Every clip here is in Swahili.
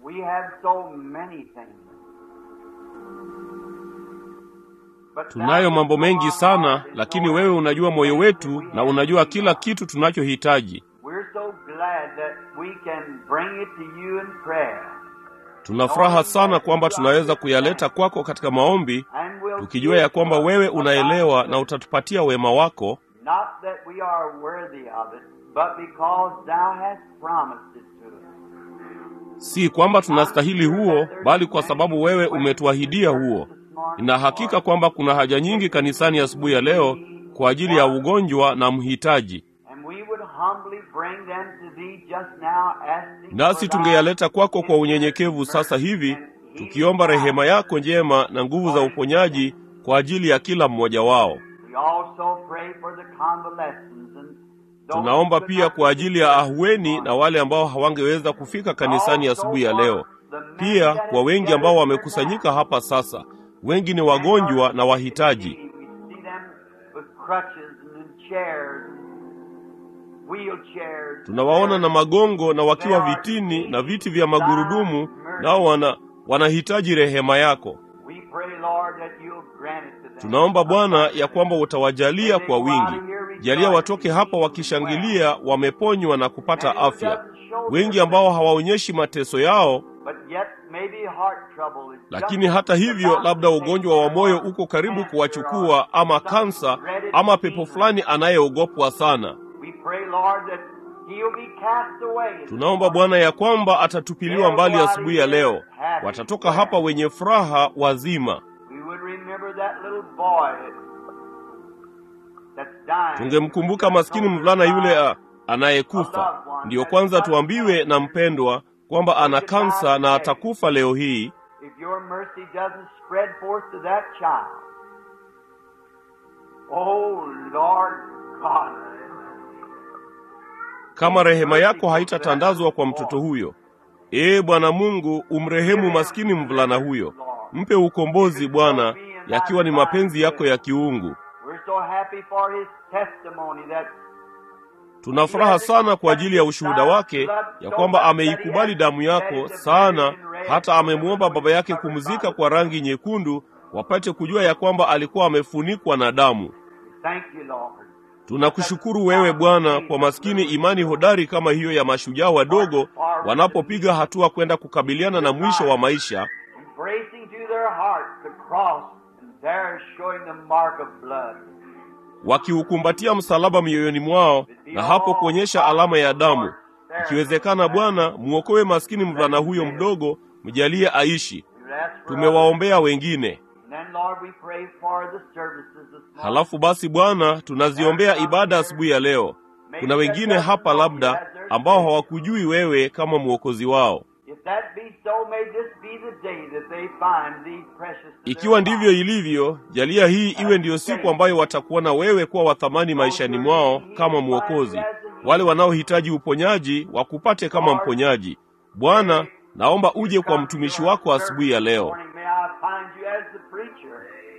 We have so many things. But Tunayo thou mambo mengi knowest sana, our heart is lakini Lord, wewe unajua moyo wetu we na have unajua need kila of. kitu tunachohitaji. We're so glad that we can bring it to you in prayer. Tuna furaha sana kwamba tunaweza kuyaleta kwako katika maombi, And we'll tukijua ya kwamba wewe unaelewa na utatupatia wema wako, Not that we are worthy of it, but because thou hast promised it to us. si kwamba tunastahili huo, bali kwa sababu wewe umetuahidia huo. Nina hakika kwamba kuna haja nyingi kanisani asubuhi ya leo kwa ajili ya ugonjwa na mhitaji, And we would humbly bring them to thee just now, asking nasi for thy tungeyaleta kwako kwa unyenyekevu sasa hivi, tukiomba rehema yako njema na nguvu za uponyaji kwa ajili ya kila mmoja wao. We also pray for the convalescents and those Tunaomba who pia could kwa not ajili ya ahueni na wale ambao hawangeweza kufika kanisani asubuhi ya leo, pia kwa wengi ambao wamekusanyika hapa sasa. Wengi ni wagonjwa na wahitaji. We see them with crutches and in chairs, wheelchairs. Tunawaona na magongo na wakiwa vitini na viti vya magurudumu, nao wana wanahitaji rehema yako. We pray, Lord, that you'll grant it to them. Tunaomba Bwana ya kwamba utawajalia kwa wingi. Jalia watoke hapa wakishangilia, wameponywa na kupata afya. Wengi ambao hawaonyeshi mateso yao, But yet maybe heart trouble is lakini just hata hivyo, about labda to ugonjwa wa take moyo their uko karibu cancer kuwachukua, or ama some kansa, dreaded ama pepo demon. fulani anayeogopwa sana. We pray, Lord, that he'll be cast away. Tunaomba Bwana ya kwamba atatupiliwa mbali asubuhi ya leo, watatoka hapa wenye furaha wazima. We would remember that little boy that's dying. Tungemkumbuka maskini mvulana yule a- anayekufa. Ndiyo kwanza tuambiwe na mpendwa kwamba ana kansa na atakufa leo hii. If your mercy doesn't spread forth to that child, oh Lord God, Kama rehema yako haitatandazwa kwa mtoto huyo, ee Bwana Mungu, umrehemu maskini mvulana huyo, mpe ukombozi Bwana, yakiwa ni mapenzi yako ya kiungu. we're so happy for his testimony that Tuna furaha sana kwa ajili ya ushuhuda wake ya kwamba ameikubali damu yako sana, hata amemwomba baba yake kumzika kwa rangi nyekundu, wapate kujua ya kwamba alikuwa amefunikwa na damu. thank you, Lord. Tunakushukuru wewe Bwana kwa maskini imani hodari kama hiyo ya mashujaa wadogo wanapopiga hatua kwenda kukabiliana na mwisho wa maisha, Embracing to their heart the cross and there showing the mark of blood. wakiukumbatia msalaba mioyoni mwao na hapo kuonyesha alama ya damu. Ikiwezekana Bwana, mwokoe maskini mvulana huyo mdogo, mjalie aishi. We would ask for Tumewaombea wengine. And then, Lord, we pray for the services this morning. Halafu basi Bwana, tunaziombea ibada asubuhi ya leo. Kuna wengine hapa labda ambao hawakujui wewe kama mwokozi wao. If that be so, may this be the day that they find thee precious. to their Ikiwa ndivyo lives. ilivyo, jalia hii iwe ndiyo siku ambayo watakuona wewe kuwa wa thamani maishani mwao kama mwokozi. Wale wanaohitaji uponyaji wakupate kama mponyaji. Bwana, naomba uje kwa mtumishi wako asubuhi ya leo. Morning, May I find you as the preacher.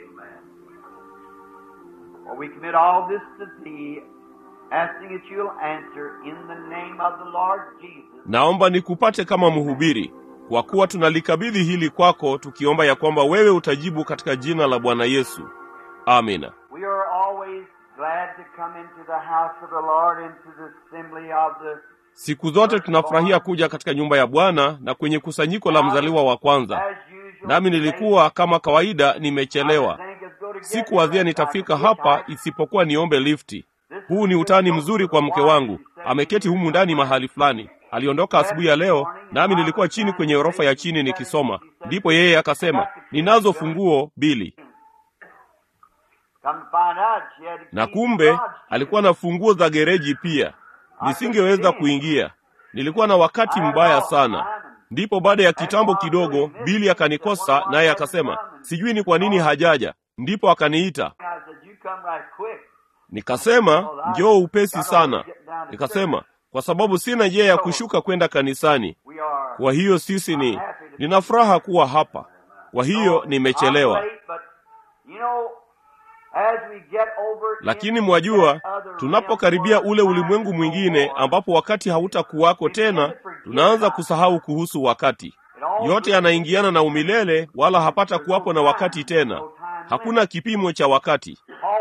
For we commit all this to thee, asking that you'll answer in the name of the Lord Jesus. Naomba nikupate kama mhubiri, kwa kuwa tunalikabidhi hili kwako, tukiomba ya kwamba wewe utajibu katika jina la Bwana Yesu. Amina. We are always glad to come into the house of the Lord, into the assembly of the Siku zote tunafurahia kuja katika nyumba ya Bwana na kwenye kusanyiko la mzaliwa wa kwanza. as usual. Nami nilikuwa kama kawaida nimechelewa. Sikuwazia nitafika hapa isipokuwa niombe lifti. Huu ni utani mzuri kwa mke wangu, ameketi humu ndani mahali fulani. Aliondoka asubuhi ya leo, nami nilikuwa chini kwenye orofa ya chini nikisoma. Ndipo yeye akasema, ninazo funguo Bili, Come to find out, she had na keys kumbe to God's alikuwa na funguo za gereji pia. Nisingeweza kuingia, nilikuwa na wakati mbaya sana. Ndipo baada ya kitambo kidogo, Bili akanikosa, naye akasema, sijui ni kwa nini hajaja. Ndipo akaniita, I said, you come right quick. Nikasema njoo upesi sana. Nikasema kwa sababu sina njia ya kushuka kwenda kanisani. We are Kwa hiyo sisi ni nina furaha kuwa hapa. Kwa hiyo nimechelewa. I'm late, but, you know, as we get over Lakini into mwajua, that other tunapokaribia realm ule where ulimwengu time is mwingine no more, ambapo wakati hautakuwako tena, tunaanza kusahau kuhusu wakati. it yote yanaingiana na umilele, wala hapata kuwapo na wakati tena. Hakuna kipimo cha wakati.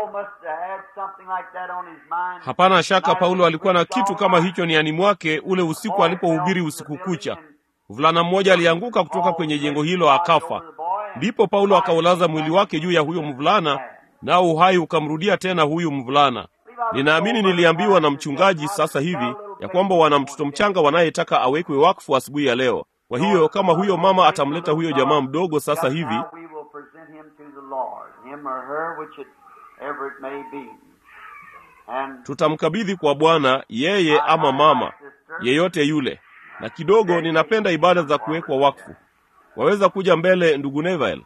Hapana shaka Paulo alikuwa na kitu kama hicho niani mwake ule usiku alipohubiri usiku kucha. Mvulana mmoja alianguka kutoka kwenye jengo hilo akafa. Ndipo Paulo akaulaza mwili wake juu ya huyo mvulana, nao uhai ukamrudia tena huyu mvulana. Ninaamini niliambiwa na mchungaji sasa hivi ya kwamba wana mtoto mchanga wanayetaka awekwe wakfu asubuhi ya leo. Kwa hiyo kama huyo mama atamleta huyo jamaa mdogo sasa hivi, tutamkabidhi kwa Bwana, yeye ama mama yeyote yule. Na kidogo ninapenda ibada za kuwekwa wakfu. Waweza kuja mbele, ndugu Neville.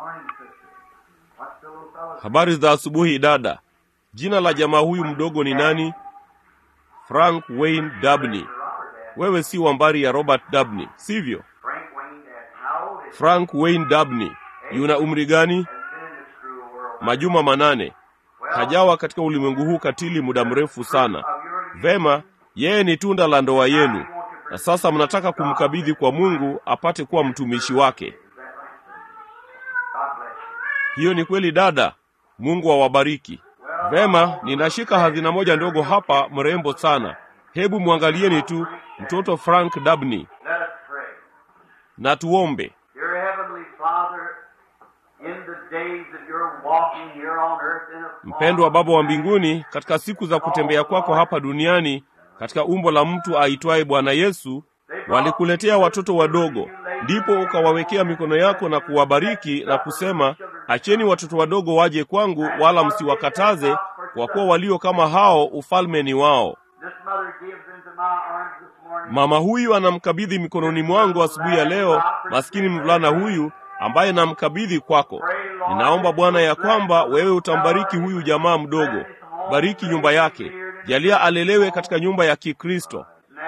Habari za asubuhi dada. Jina la jamaa huyu mdogo ni nani? Frank Wayne Dabney. Wewe si wambari ya Robert Dabney, sivyo? Frank Wayne Dabney yuna umri gani? Majuma manane. Hajawa katika ulimwengu huu katili muda mrefu sana. Vema, yeye ni tunda la ndoa yenu, na sasa mnataka kumkabidhi kwa Mungu apate kuwa mtumishi wake. Hiyo ni kweli dada. Mungu awabariki. Vema, ninashika hazina moja ndogo hapa, mrembo sana. Hebu mwangalieni tu mtoto Frank Dabney. Na tuombe. Mpendwa Baba wa mbinguni, katika siku za kutembea kwako hapa duniani katika umbo la mtu aitwaye Bwana Yesu, walikuletea watoto wadogo, ndipo ukawawekea mikono yako na kuwabariki na kusema, acheni watoto wadogo waje kwangu, wala msiwakataze, kwa kuwa walio kama hao ufalme ni wao. Mama huyu anamkabidhi mikononi mwangu asubuhi ya leo maskini mvulana huyu ambaye namkabidhi kwako. Ninaomba Bwana ya kwamba wewe utambariki huyu jamaa mdogo, bariki nyumba yake, jalia alelewe katika nyumba ya Kikristo,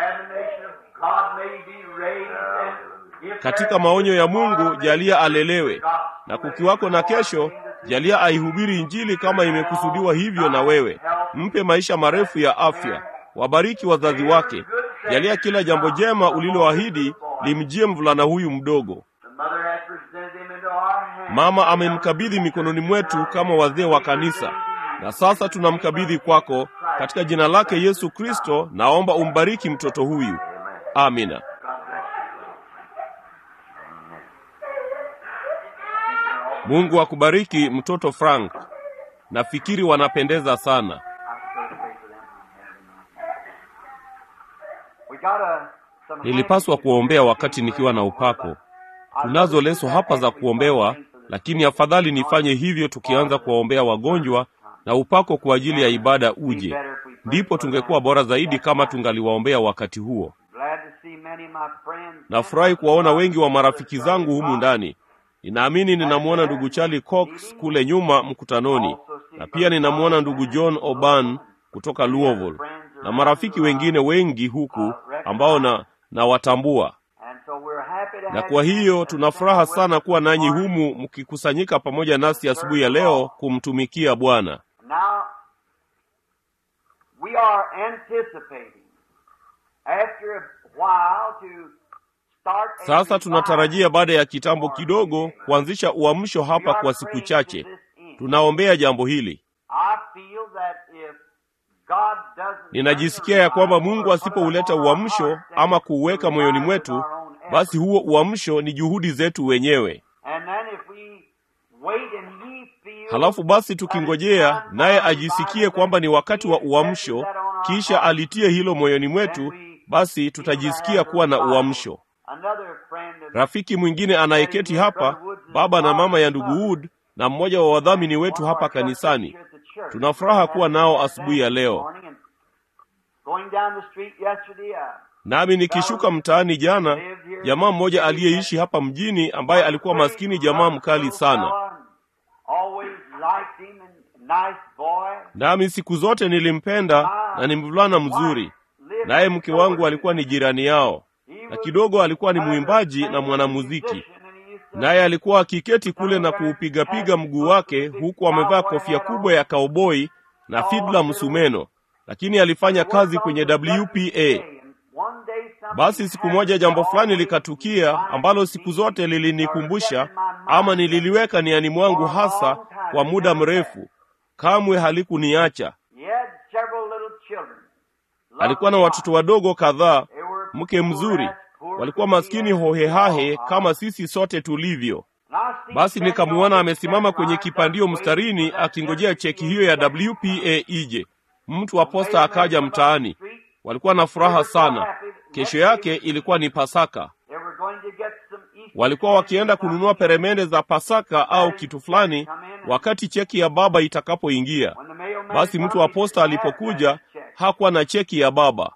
katika maonyo ya Mungu, jalia alelewe, na kukiwako na kesho, jalia aihubiri Injili kama imekusudiwa hivyo na wewe. Mpe maisha marefu ya afya, wabariki wazazi wake, jalia kila jambo jema uliloahidi limjie mvulana huyu mdogo. Mama amemkabidhi mikononi mwetu kama wazee wa kanisa, na sasa tunamkabidhi kwako katika jina lake Yesu Kristo. Naomba umbariki mtoto huyu, amina. Mungu akubariki mtoto Frank. Nafikiri wanapendeza sana. Nilipaswa kuombea wakati nikiwa na upako. Tunazo leso hapa za kuombewa, lakini afadhali nifanye hivyo tukianza kuwaombea wagonjwa na upako kwa ajili ya ibada uje. Ndipo tungekuwa bora zaidi kama tungaliwaombea wakati huo. Nafurahi kuwaona wengi wa marafiki zangu humu ndani. Ninaamini ninamwona ndugu Charlie Cox kule nyuma mkutanoni, na pia ninamwona ndugu John Oban kutoka Louisville na marafiki wengine wengi huku ambao na nawatambua na kwa hiyo tuna furaha sana kuwa nanyi humu mkikusanyika pamoja nasi asubuhi ya leo kumtumikia Bwana. Sasa tunatarajia baada ya kitambo kidogo kuanzisha uamsho hapa kwa siku chache. Tunaombea jambo hili. Ninajisikia ya kwamba Mungu asipouleta uamsho ama kuuweka moyoni mwetu basi huo uamsho ni juhudi zetu wenyewe. Halafu basi tukingojea naye ajisikie kwamba ni wakati wa uamsho, kisha alitie hilo moyoni mwetu, basi tutajisikia kuwa na uamsho. Rafiki mwingine anayeketi hapa, baba na mama ya ndugu Wood na mmoja wa wadhamini wetu hapa kanisani, tuna furaha kuwa nao asubuhi ya leo. Nami nikishuka mtaani jana, jamaa mmoja aliyeishi hapa mjini ambaye alikuwa maskini, jamaa mkali sana, nami siku zote nilimpenda na ni mvulana mzuri, naye mke wangu alikuwa ni jirani yao, na kidogo alikuwa ni mwimbaji na mwanamuziki, naye alikuwa akiketi kule na kuupigapiga mguu wake huku amevaa kofia kubwa ya kauboi na fidla msumeno, lakini alifanya kazi kwenye WPA Basi siku moja jambo fulani likatukia ambalo siku zote lilinikumbusha ama nililiweka niani mwangu hasa kwa muda mrefu, kamwe halikuniacha. Alikuwa na watoto wadogo kadhaa, mke mzuri, walikuwa maskini hohehahe kama sisi sote tulivyo. Basi nikamuona amesimama kwenye kipandio mstarini akingojea cheki hiyo ya WPA ije. Mtu wa posta akaja mtaani, walikuwa na furaha sana. Kesho yake ilikuwa ni Pasaka, walikuwa wakienda kununua peremende za Pasaka au kitu fulani wakati cheki ya baba itakapoingia. Basi mtu wa posta alipokuja hakuwa na cheki ya baba.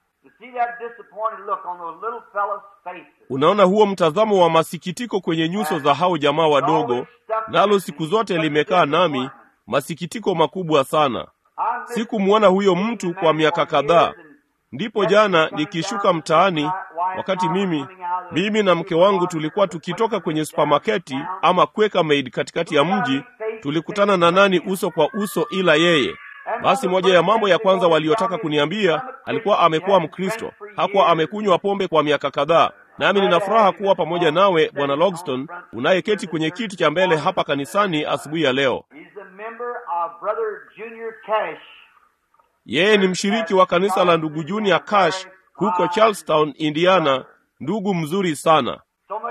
Unaona huo mtazamo wa masikitiko kwenye nyuso za hao jamaa wadogo, nalo siku zote limekaa nami, masikitiko makubwa sana. Sikumwona huyo mtu kwa miaka kadhaa. Ndipo jana nikishuka mtaani, wakati mimi mimi na mke wangu tulikuwa tukitoka kwenye supamaketi ama Quaker Maid katikati ya mji, tulikutana na nani uso kwa uso ila yeye. Basi moja ya mambo ya kwanza waliotaka kuniambia, alikuwa amekuwa Mkristo, hakuwa amekunywa pombe kwa miaka kadhaa. Nami nina furaha kuwa pamoja nawe Bwana Logston, unayeketi kwenye kiti cha mbele hapa kanisani asubuhi ya leo. Yeye ni mshiriki wa kanisa la ndugu Junior Cash huko Charlestown, Indiana. Ndugu mzuri sana.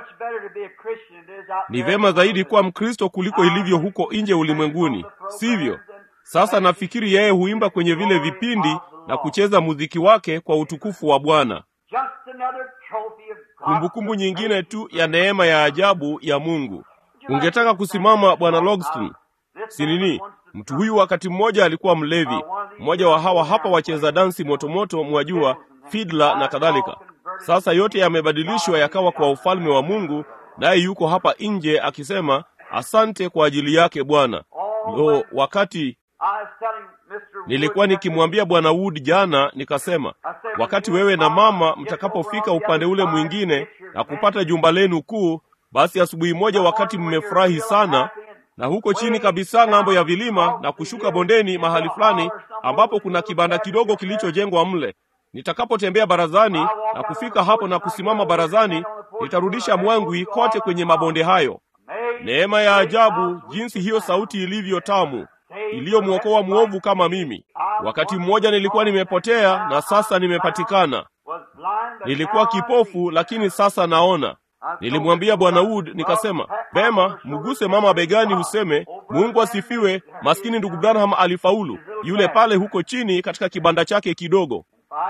Ni vema zaidi kuwa Mkristo kuliko ilivyo huko nje ulimwenguni, sivyo? Sasa nafikiri yeye huimba kwenye vile vipindi na kucheza muziki wake kwa utukufu wa Bwana. Kumbukumbu nyingine tu ya neema ya ajabu ya Mungu. Ungetaka kusimama Bwana Logston? Si nini? Mtu huyu wakati mmoja alikuwa mlevi, mmoja wa hawa hapa wacheza dansi motomoto, mwajua, fidla na kadhalika. Sasa yote yamebadilishwa yakawa kwa ufalme wa Mungu, naye yuko hapa nje akisema asante kwa ajili yake Bwana. Lo, wakati nilikuwa nikimwambia Bwana Wood jana, nikasema wakati wewe na mama mtakapofika upande ule mwingine na kupata jumba lenu kuu, basi asubuhi moja, wakati mmefurahi sana na huko chini kabisa ng'ambo ya vilima na kushuka bondeni mahali fulani ambapo kuna kibanda kidogo kilichojengwa mle, nitakapotembea barazani na kufika hapo na kusimama barazani, nitarudisha mwangwi kote kwenye mabonde hayo. Neema ya ajabu jinsi hiyo sauti ilivyo tamu iliyomwokoa mwovu kama mimi. Wakati mmoja nilikuwa nimepotea na sasa nimepatikana. Nilikuwa kipofu lakini sasa naona. Nilimwambia Bwana Wood nikasema, vema, mguse mama begani useme, Mungu asifiwe, maskini ndugu Branham alifaulu, yule pale huko chini katika kibanda chake kidogo.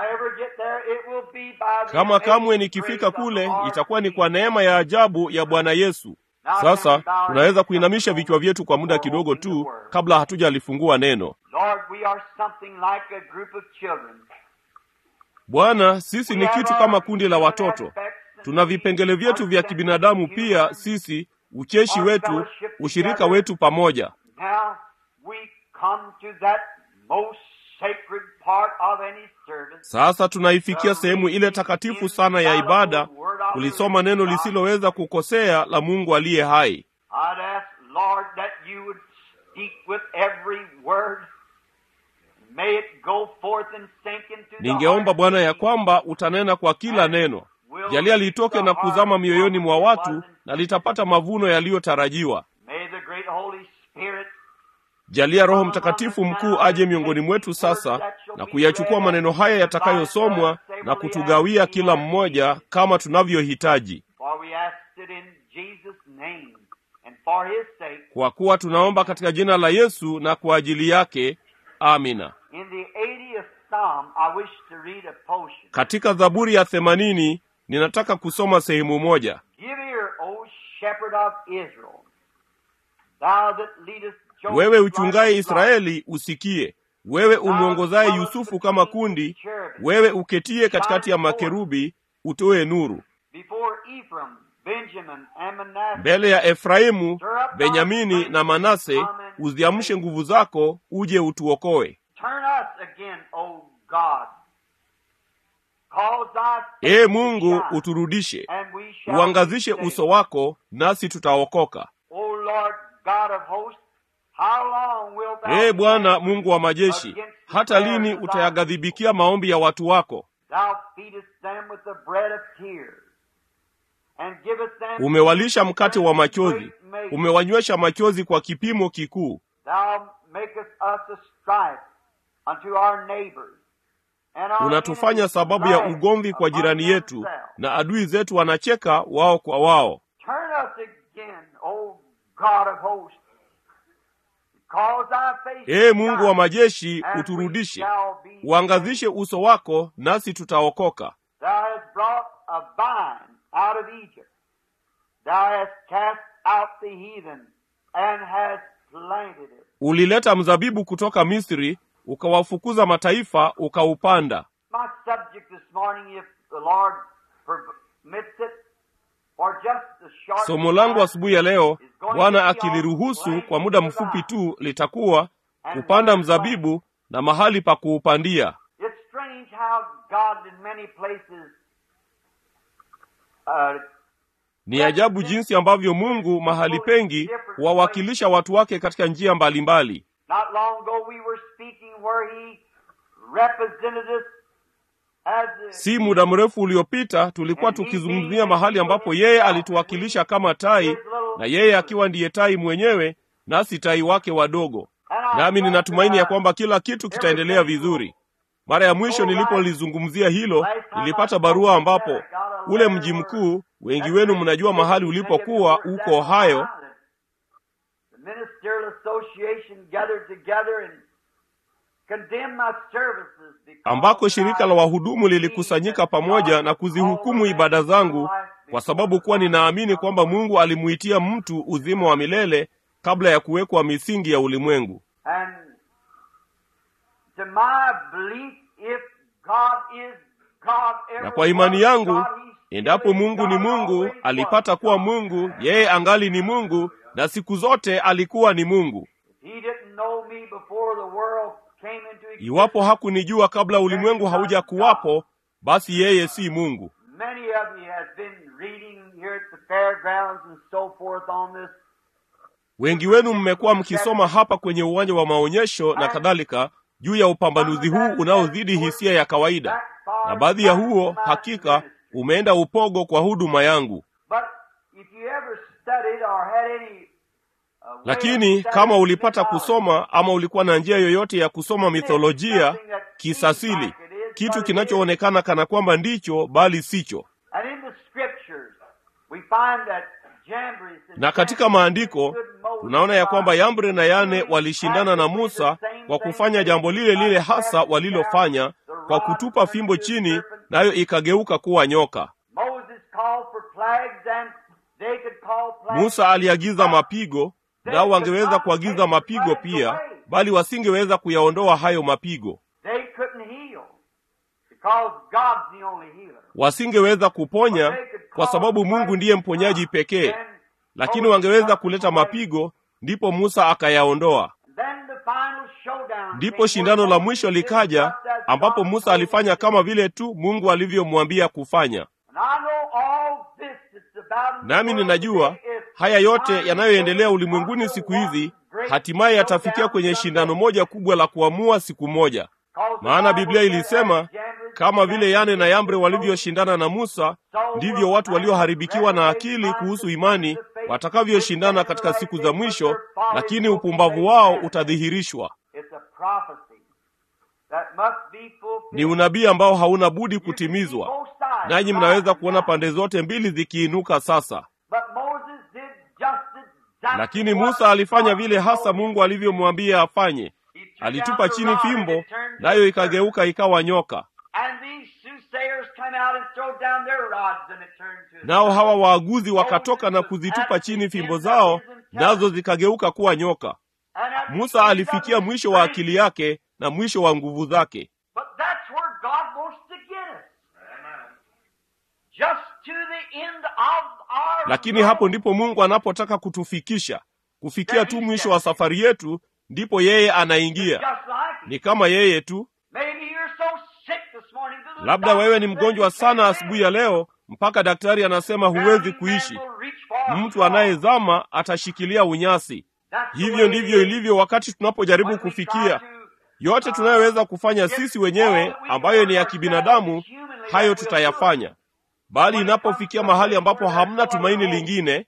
Kama kamwe nikifika kule, itakuwa ni kwa neema ya ajabu ya Bwana Yesu. Sasa tunaweza kuinamisha vichwa vyetu kwa muda kidogo tu kabla hatujalifungua neno. Bwana, sisi ni kitu kama kundi la watoto. Tuna vipengele vyetu vya kibinadamu pia, sisi ucheshi wetu, ushirika wetu pamoja. Sasa tunaifikia sehemu ile takatifu sana ya ibada, kulisoma neno lisiloweza kukosea la Mungu aliye hai. Ningeomba Bwana ya kwamba utanena kwa kila neno, jalia litoke na kuzama mioyoni mwa watu na litapata mavuno yaliyotarajiwa. Jalia Roho Mtakatifu mkuu aje miongoni mwetu sasa na kuyachukua maneno haya yatakayosomwa na kutugawia kila mmoja kama tunavyohitaji, kwa kuwa tunaomba katika jina la Yesu na kwa ajili yake. Amina. Katika Zaburi ya themanini ninataka kusoma sehemu moja. Wewe uchungaye Israeli usikie, wewe umwongozaye Yusufu kama kundi, wewe uketie katikati ya makerubi, utoe nuru mbele ya Efraimu, Benyamini na Manase, uziamshe nguvu zako, uje utuokoe. Ee Mungu, uturudishe, uangazishe uso wako, nasi tutaokoka. Ee Bwana Mungu wa majeshi, hata lini utayaghadhibikia maombi ya watu wako? Thou feedest them with the bread of tears, and givest them umewalisha mkate wa machozi great measure. umewanywesha machozi kwa kipimo kikuu Thou makest us a strife unto our neighbors. And our unatufanya enemies sababu ya laugh ugomvi kwa among jirani yetu themselves. na adui zetu wanacheka wao kwa wao Turn us again, O God of hosts. Cause thy face ee to mungu wa shine, majeshi and we uturudishe shall be uangazishe uso wako nasi tutaokoka Thou hast brought a vine out of Egypt. Thou hast cast out the heathen and hast planted it. ulileta mzabibu kutoka misri ukawafukuza mataifa ukaupanda My subject this morning, if the Lord permits it, for just a short somo langu time, asubuhi ya leo is going bwana to be akiliruhusu on kwa muda planting the mfupi vine. tu litakuwa kupanda mzabibu na mahali pa kuupandia It's strange how God in many places uh, ni ajabu jinsi ambavyo mungu mahali pengi huwawakilisha watu wake katika njia mbalimbali Not long ago we were speaking where he represented us as the si muda mrefu uliopita tulikuwa tukizungumzia mahali ambapo yeye alituwakilisha kama tai na yeye akiwa ndiye tai mwenyewe nasi tai wake wadogo nami ninatumaini ya kwamba kila kitu kitaendelea vizuri mara ya mwisho nilipolizungumzia hilo nilipata barua ambapo ule mji mkuu wengi wenu mnajua mahali ulipokuwa uko ohio The ministerial association gathered together and condemned my services because ambako shirika la I wahudumu lilikusanyika pamoja na kuzihukumu ibada zangu kwa sababu kuwa ninaamini kwamba mungu alimuitia mtu uzima wa milele kabla ya kuwekwa misingi ya ulimwengu And to my belief, if God is God, na kwa imani yangu God, He's endapo mungu ni mungu always alipata was kuwa God. mungu yeye angali ni mungu na siku zote alikuwa ni mungu He didn't know me before the world came into existence. iwapo hakunijua kabla ulimwengu hauja kuwapo basi yeye si mungu Many of you have been reading here at the fairgrounds and so forth on this. wengi wenu mmekuwa mkisoma hapa kwenye uwanja wa maonyesho na kadhalika juu ya upambanuzi huu unaozidi hisia ya kawaida na baadhi ya huo hakika umeenda upogo kwa huduma yangu But if you ever studied or had any uh, way of lakini studying kama ulipata mythology, kusoma ama ulikuwa na njia yoyote ya kusoma mitholojia kisasili kitu kinachoonekana kana kwamba ndicho bali sicho And in the scriptures, we find that Jambres and na katika Jannes maandiko stood Moses tunaona ya kwamba by. yambre na yane walishindana na musa kwa kufanya jambo lile lile hasa walilofanya kwa kutupa fimbo chini nayo ikageuka kuwa nyoka Moses called for plagues and they could call plagues. musa aliagiza mapigo nao wangeweza kuagiza mapigo pia bali wasingeweza kuyaondoa hayo mapigo They couldn't heal because God's the only healer. wasingeweza kuponya kwa sababu mungu ndiye mponyaji pekee lakini wangeweza kuleta mapigo ndipo musa akayaondoa Then the final showdown ndipo came shindano where la mwisho likaja just as ambapo God musa told alifanya him. kama vile tu mungu alivyomwambia kufanya And I know all this that's about in the nami world ninajua today is haya yote finally yanayoendelea going ulimwenguni to siku one hizi great hatimaye yatafikia showdown kwenye someday. shindano moja kubwa la kuamua siku moja Because the maana Bible biblia said ilisema that Jambres kama and vile yane na Jannes yambre were walivyoshindana na musa ndivyo watu walioharibikiwa na akili kuhusu imani watakavyoshindana katika siku za mwisho lakini upumbavu wao utadhihirishwa It's a prophecy that must be fulfilled. ni unabii ambao hauna budi You can see kutimizwa both sides, nanyi right mnaweza and kuona left. pande zote mbili zikiinuka sasa But Moses did just exactly lakini what musa alifanya God vile hasa told him. mungu alivyomwambia afanye He threw alitupa down the chini rod and fimbo it turned nayo to ikageuka ikawa nyoka And these soothsayers come out and throw down their rods and it turned to nao hawa waaguzi wakatoka na kuzitupa chini fimbo zao nazo zikageuka kuwa nyoka And at the musa end alifikia of his mwisho wa strength, akili yake na mwisho wa nguvu zake But that's where God wants to get us. Just to the end of our lakini hapo ndipo mungu anapotaka kutufikisha kufikia tu mwisho wa safari yetu ndipo yeye anaingia Just like ni kama yeye tu Maybe you're so sick this morning. that the labda doctor wewe ni said mgonjwa you sana can't asubuhi ya live. leo mpaka daktari anasema huwezi Drowning man kuishi will reach for a mtu straw. anayezama atashikilia unyasi That's the hivyo way ndivyo it is. ilivyo wakati tunapojaribu When we try kufikia to yote tunayoweza kufanya sisi wenyewe ambayo ni ya kibinadamu, hayo tutayafanya. Bali inapofikia mahali ambapo hamna tumaini lingine,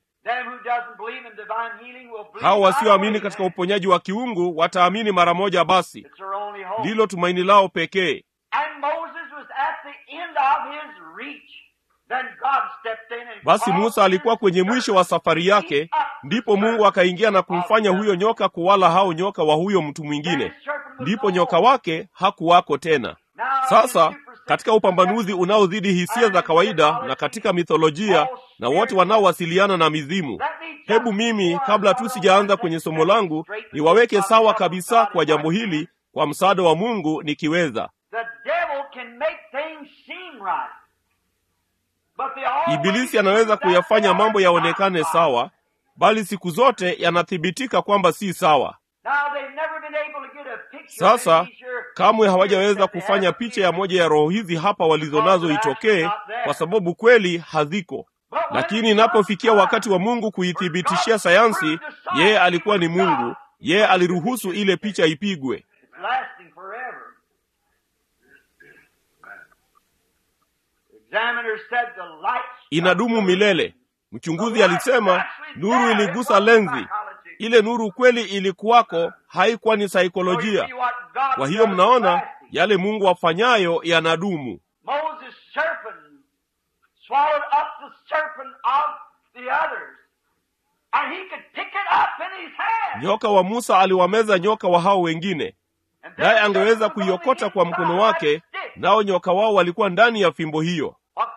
hao wasioamini katika uponyaji wa kiungu wataamini mara moja. Basi ndilo tumaini lao pekee. Basi Musa alikuwa kwenye mwisho wa safari yake, ndipo Mungu akaingia na kumfanya huyo nyoka kuwala hao nyoka wa huyo mtu mwingine, ndipo nyoka wake hakuwako tena. Sasa katika upambanuzi unaozidi hisia za kawaida na katika mitholojia na wote wanaowasiliana na mizimu, hebu mimi, kabla tu sijaanza kwenye somo langu, niwaweke sawa kabisa kwa jambo hili kwa msaada wa Mungu nikiweza. Ibilisi anaweza kuyafanya mambo yaonekane sawa, bali siku zote yanathibitika kwamba si sawa. Sasa kamwe hawajaweza kufanya picha ya moja ya roho hizi hapa walizonazo itokee, kwa sababu kweli haziko. Lakini inapofikia wakati wa Mungu kuithibitishia sayansi, yeye alikuwa ni Mungu, yeye aliruhusu ile picha ipigwe. Inadumu milele. Mchunguzi alisema nuru iligusa lenzi. Ile nuru kweli ilikuwako, haikuwa ni saikolojia. Kwa hiyo mnaona yale Mungu afanyayo yanadumu. Nyoka wa Musa aliwameza nyoka wa hao wengine, naye angeweza kuiokota kwa mkono wake, nao nyoka wao walikuwa ndani ya fimbo hiyo.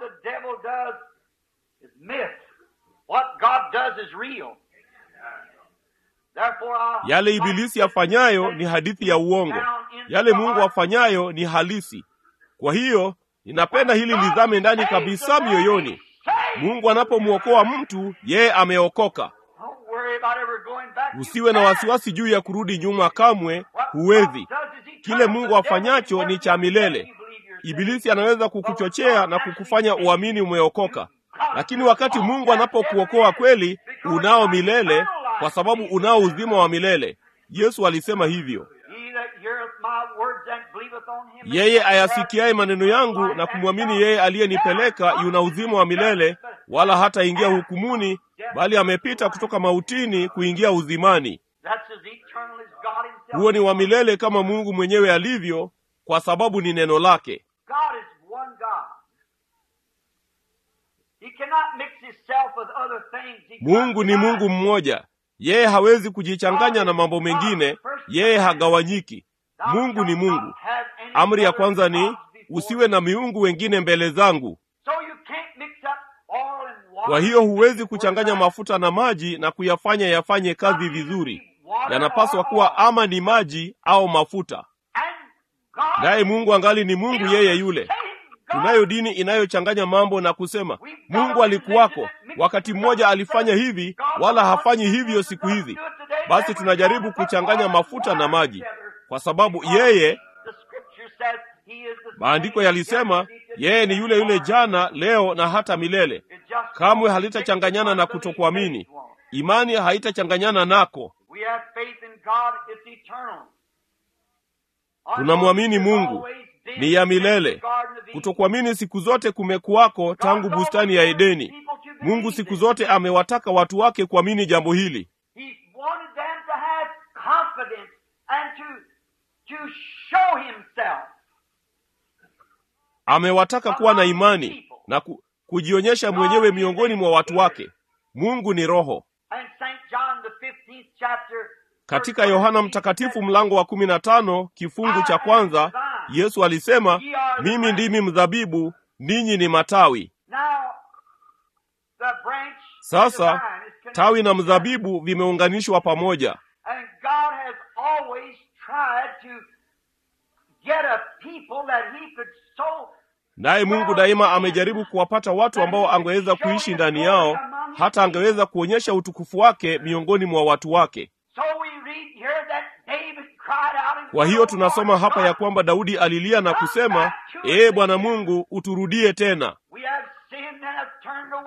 Yale ibilisi afanyayo ni hadithi ya uongo, yale Mungu afanyayo ni halisi. Kwa hiyo ninapenda hili lizame ndani kabisa mioyoni. Mungu anapomwokoa mtu, yeye ameokoka. Usiwe na wasiwasi juu ya kurudi nyuma, kamwe huwezi. Kile Mungu afanyacho ni cha milele. Ibilisi anaweza kukuchochea na kukufanya uamini umeokoka, lakini wakati Mungu anapokuokoa kweli, unao milele, kwa sababu unao uzima wa milele. Yesu alisema hivyo, yeye ayasikiaye maneno yangu na kumwamini yeye aliyenipeleka yuna uzima wa milele, wala hataingia hukumuni, bali amepita kutoka mautini kuingia uzimani. Huo ni wa milele kama Mungu mwenyewe alivyo, kwa sababu ni neno lake. Mungu ni Mungu mmoja, yeye hawezi kujichanganya na mambo mengine, yeye hagawanyiki. Mungu ni Mungu. Amri ya kwanza ni usiwe na miungu wengine mbele zangu. Kwa hiyo huwezi kuchanganya mafuta na maji na kuyafanya yafanye kazi vizuri. Yanapaswa kuwa ama ni maji au mafuta. Naye Mungu angali ni Mungu yeye yule. Tunayo dini inayochanganya mambo na kusema Mungu alikuwako wakati mmoja alifanya hivi, wala hafanyi hivyo siku hizi. Basi tunajaribu kuchanganya mafuta na maji, kwa sababu yeye, maandiko yalisema yeye ni yule yule jana, leo na hata milele. Kamwe halitachanganyana na kutokuamini. Imani haitachanganyana nako. Tunamwamini Mungu ni ya milele. Kutokuamini siku zote kumekuwako tangu bustani ya Edeni. Mungu siku zote amewataka watu wake kuamini jambo hili. Amewataka kuwa na imani na ku, kujionyesha mwenyewe miongoni mwa watu wake. Mungu ni Roho. Katika Yohana Mtakatifu mlango wa kumi na tano kifungu cha kwanza Yesu alisema, mimi ndimi mzabibu, ninyi ni matawi. Sasa tawi na mzabibu vimeunganishwa pamoja, naye Mungu daima amejaribu kuwapata watu ambao angeweza kuishi ndani yao, hata angeweza kuonyesha utukufu wake miongoni mwa watu wake. Kwa hiyo tunasoma hapa ya kwamba Daudi alilia na kusema, ee Bwana Mungu, uturudie tena.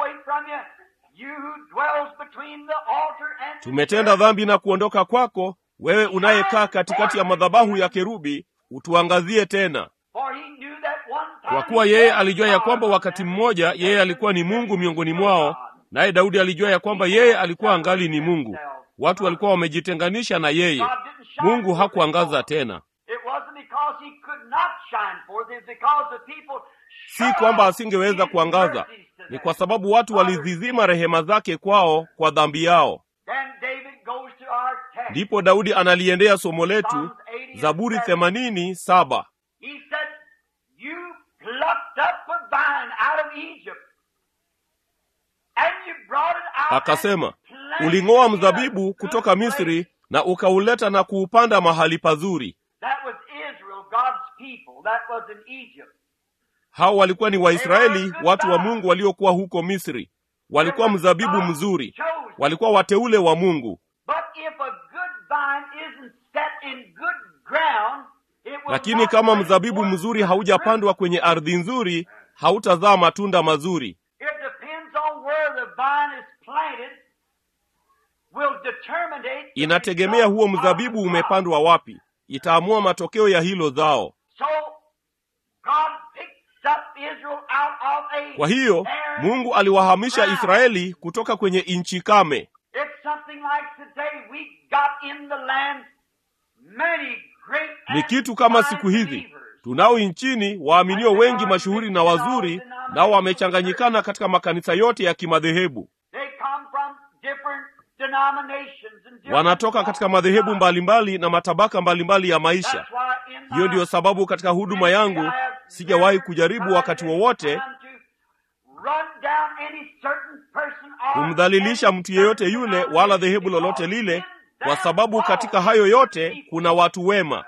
Tumetenda dhambi na kuondoka kwako, wewe unayekaa katikati ya madhabahu ya kerubi, utuangazie tena. For he knew that one time Kwa kuwa yeye alijua ya kwamba wakati mmoja yeye alikuwa ni Mungu miongoni mwao, naye Daudi alijua ya kwamba yeye alikuwa angali ni Mungu. Watu walikuwa wamejitenganisha na yeye. God didn't shine Mungu forth hakuangaza before. tena. It wasn't because he could not shine forth, it's because the people Si kwamba asingeweza kuangaza, ni kwa sababu watu walizizima rehema zake kwao kwa dhambi yao. Then David goes to our text. Ndipo Daudi analiendea somo letu, Zaburi themanini saba. He said, You plucked up a vine out of Egypt, and you brought it out. Akasema, and planted uling'oa it in a mzabibu good kutoka place." Misri na ukauleta na kuupanda mahali pazuri. That was Israel, God's people. That was in Egypt. Hao walikuwa ni Waisraeli, watu wa Mungu waliokuwa huko Misri. Walikuwa mzabibu mzuri, walikuwa wateule wa Mungu. But if a good vine isn't set in good ground, it will Lakini not kama bring mzabibu forth mzuri fruit. haujapandwa kwenye ardhi nzuri, hautazaa matunda mazuri. It depends on where the vine is planted. Will determine the Inategemea huo result of mzabibu the umepandwa wapi, itaamua matokeo ya hilo zao. So God picks up Israel out of a Kwa hiyo barren Mungu aliwahamisha ground. Israeli kutoka kwenye nchi kame. It's something like today we got in the land many great Ni and kitu kama fine siku hizi believers. tunao nchini waaminio wengi mashuhuri na wazuri, nao wamechanganyikana katika makanisa yote ya kimadhehebu. They come from different denominations and different Wanatoka katika madhehebu mbalimbali na matabaka mbalimbali ya maisha. That's why in Hiyo my ndiyo sababu katika huduma yangu sijawahi kujaribu wakati wowote kumdhalilisha mtu yeyote yule wala dhehebu lolote lile, kwa sababu katika hayo yote kuna watu wema.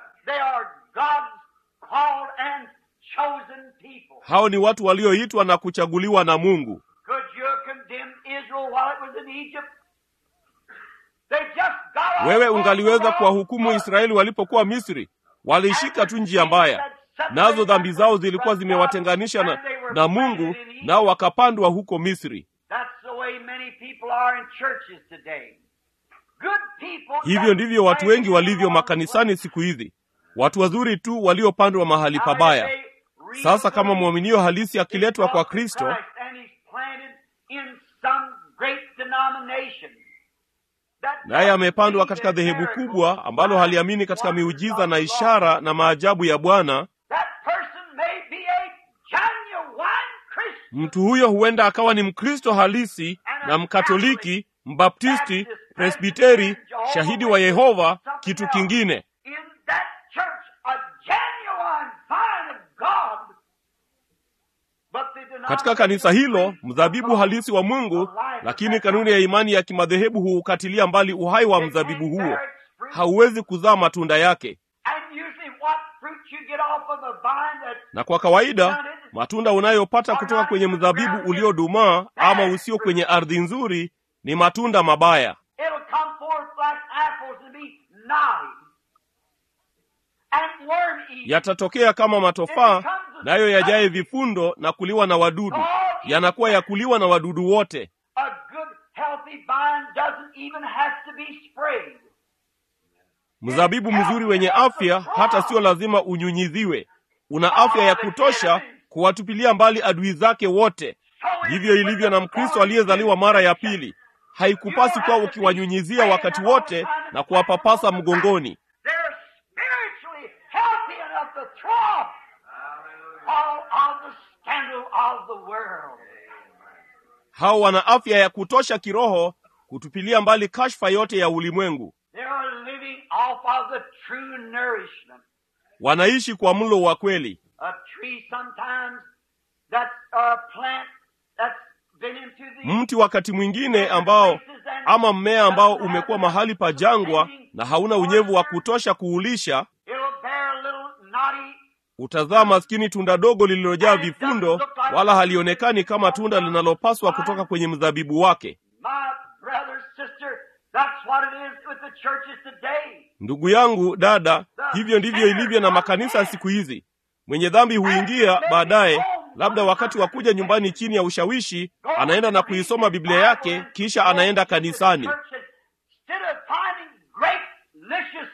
Hao ni watu walioitwa na kuchaguliwa na Mungu. Wewe ungaliweza kuwahukumu Israeli walipokuwa Misri? Walishika tu njia mbaya, nazo dhambi zao zilikuwa zimewatenganisha na, na Mungu, nao wakapandwa huko Misri. Hivyo ndivyo watu wengi walivyo makanisani siku hizi, watu wazuri tu waliopandwa mahali pabaya. Sasa kama mwaminio halisi akiletwa kwa Kristo, naye amepandwa katika dhehebu kubwa ambalo haliamini katika miujiza na ishara na maajabu ya Bwana, mtu huyo huenda akawa ni Mkristo halisi na Mkatoliki, Mbaptisti, Presbiteri, shahidi wa Yehova, kitu kingine. Katika kanisa hilo mzabibu halisi wa Mungu, lakini kanuni ya imani ya kimadhehebu huukatilia mbali uhai wa mzabibu huo, hauwezi kuzaa matunda yake. Na kwa kawaida matunda unayopata kutoka kwenye mzabibu uliodumaa ama usio kwenye ardhi nzuri ni matunda mabaya. Yatatokea kama matofaa, nayo yajaye vifundo na kuliwa na wadudu. Yanakuwa ya kuliwa na wadudu wote. Mzabibu mzuri wenye afya hata sio lazima unyunyiziwe. Una afya ya kutosha kuwatupilia mbali adui zake wote. Ndivyo ilivyo na Mkristo aliyezaliwa mara ya pili. Haikupasi kuwa ukiwanyunyizia wakati wote na kuwapapasa mgongoni. Hao wana afya ya kutosha kiroho kutupilia mbali kashfa yote ya ulimwengu. Wanaishi kwa mlo wa kweli. Mti wakati mwingine ambao ama mmea ambao umekuwa mahali pa jangwa na hauna unyevu wa kutosha kuulisha, utazaa maskini tunda dogo lililojaa vifundo, wala halionekani kama tunda linalopaswa kutoka kwenye mzabibu wake. Ndugu yangu, dada, hivyo ndivyo ilivyo na makanisa siku hizi. Mwenye dhambi huingia baadaye, labda wakati wa kuja nyumbani chini ya ushawishi, anaenda na kuisoma Biblia yake, kisha anaenda kanisani.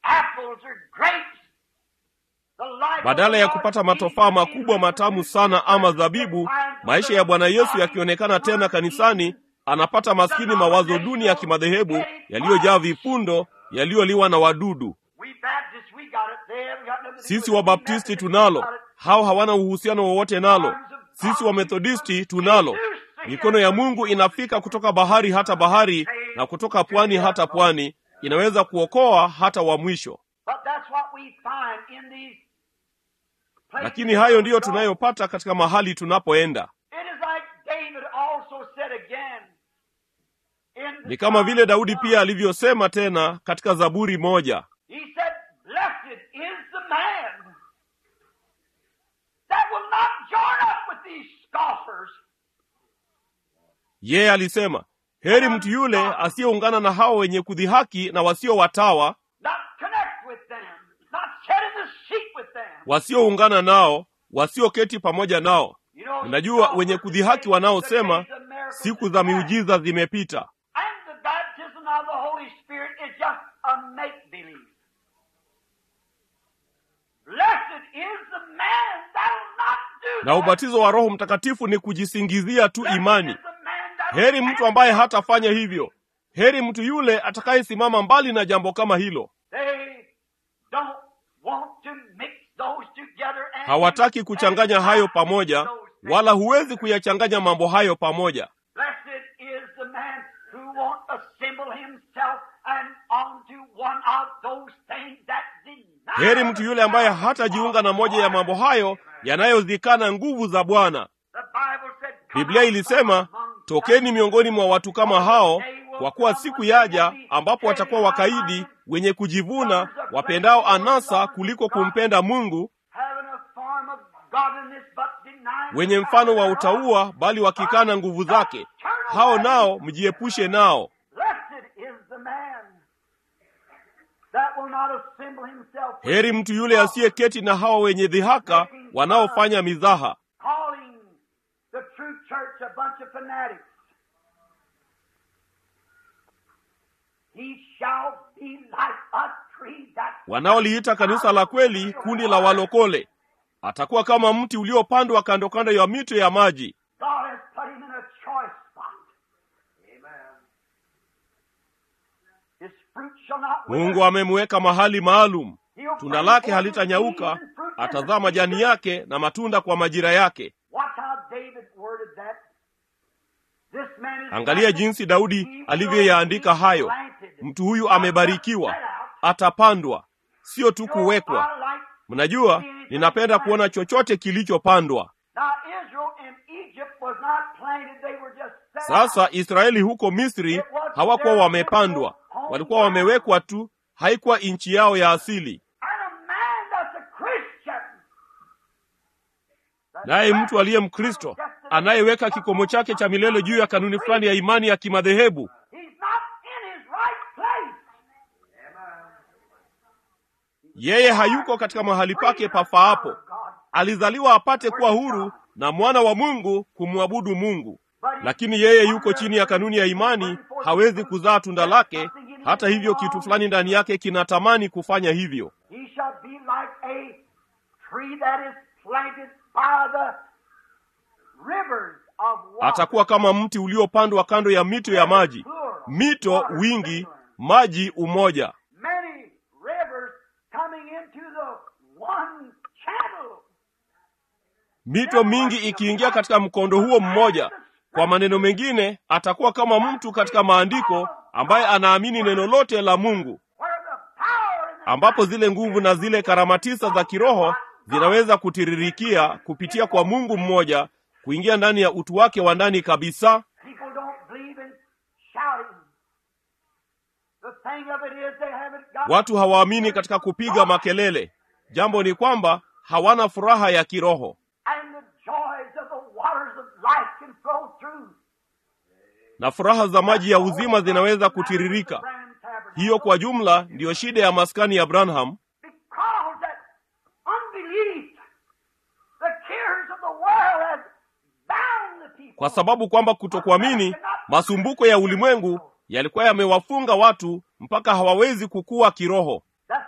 apples or grapes. The life of badala the ya Lord kupata Jesus matofaa is makubwa matamu sana ama zabibu maisha ya bwana yesu yakionekana tena kanisani anapata maskini mawazo duni ya kimadhehebu yaliyojaa vifundo yaliyoliwa na wadudu We Baptists, we got it. They haven't got nothing to do sisi with it. wabaptisti We tunalo got it. hao hawana uhusiano wowote nalo sisi wamethodisti tunalo mikono ya mungu inafika kutoka bahari hata bahari na kutoka pwani hata pwani inaweza kuokoa hata wa mwisho But that's what we find in these places lakini hayo ndiyo tunayopata katika mahali tunapoenda It is like David also said again. In the ni kama vile daudi Psalm pia alivyosema tena katika zaburi moja He said, Blessed is the man that will not join up with these scoffers. yeye alisema heri mtu yule asiyeungana na hao wenye kudhihaki na wasio watawa not connect with them, not sit in the seat with them. wasioungana nao wasioketi pamoja nao You know, unajua wenye scoffers kudhihaki say wanaosema the days of miracles siku is za past. miujiza zimepita And the baptism of the Holy Spirit is just a make believe. Blessed is the man that will not do na that. ubatizo wa roho mtakatifu ni kujisingizia tu Blessed imani is the man that heri will mtu ambaye hatafanya hivyo heri mtu yule atakayesimama mbali na jambo kama hilo They don't want to mix those together and hawataki kuchanganya hayo pamoja Those things. wala huwezi kuyachanganya mambo hayo pamoja Blessed is the man who won't assemble himself and onto one of those things that deny heri mtu yule ambaye hatajiunga na moja ya mambo hayo yanayozikana nguvu za bwana The Bible said, "Come biblia out ilisema from among tokeni miongoni mwa watu kama hao kwa kuwa siku yaja ambapo watakuwa wakaidi wenye kujivuna wapendao anasa kuliko kumpenda mungu having a form of godliness but denying wenye the mfano wa power utaua bali wakikana nguvu zake hao nao mjiepushe nao Blessed is the man that will not assemble himself with heri mtu yule asiyeketi na hao wenye dhihaka wanaofanya mizaha calling the true church a bunch of fanatics. He shall be like a tree that wanaoliita kanisa la kweli kundi la walokole atakuwa kama mti uliopandwa kando kando ya mito ya maji God has put him in a choice spot. His fruit shall not wither. mungu amemweka mahali maalum He'll tunda bring lake forth halitanyauka seed and fruit in atazaa the majani season. yake na matunda kwa majira yake Watch how David worded that. This man is angalia blessed. jinsi daudi He will alivyoyaandika be hayo planted. mtu huyu Not just amebarikiwa set out. atapandwa sio tu You know, kuwekwa I like mnajua ninapenda kuona chochote kilichopandwa Now Israel in Egypt was not planted, they were just set sasa out. israeli huko misri hawakuwa wamepandwa walikuwa wamewekwa tu haikuwa nchi yao ya asili And a man that's a Christian. naye mtu aliye mkristo anayeweka kikomo chake cha milele juu ya kanuni fulani ya imani ya kimadhehebu He's not in his right place. yeye hayuko katika mahali pake pafaapo alizaliwa apate kuwa huru na mwana wa mungu kumwabudu mungu lakini yeye yuko chini ya kanuni ya imani hawezi kuzaa tunda lake hata hivyo kitu fulani ndani yake kinatamani kufanya hivyo He shall be like a tree that is planted by the rivers of water. atakuwa kama mti uliopandwa kando ya mito ya maji mito wingi maji umoja Many rivers coming into the one channel. mito mingi ikiingia katika mkondo huo mmoja kwa maneno mengine atakuwa kama mtu katika maandiko ambaye anaamini neno lote la mungu Where the power and the ambapo zile nguvu na zile karama tisa za kiroho zinaweza kutiririkia kupitia kwa mungu mmoja kuingia ndani ya utu wake wa ndani kabisa People don't believe in shouting. The thing of it is they haven't got watu hawaamini katika kupiga makelele jambo ni kwamba hawana furaha ya kiroho and the joys of the waters of life can flow through. na furaha za maji ya uzima zinaweza kutiririka hiyo kwa jumla ndiyo shida ya maskani ya branham Because that unbelief, the cares of the world has bound the people. kwa sababu kwamba kutokuamini masumbuko ya ulimwengu yalikuwa yamewafunga watu mpaka hawawezi kukua kiroho That's what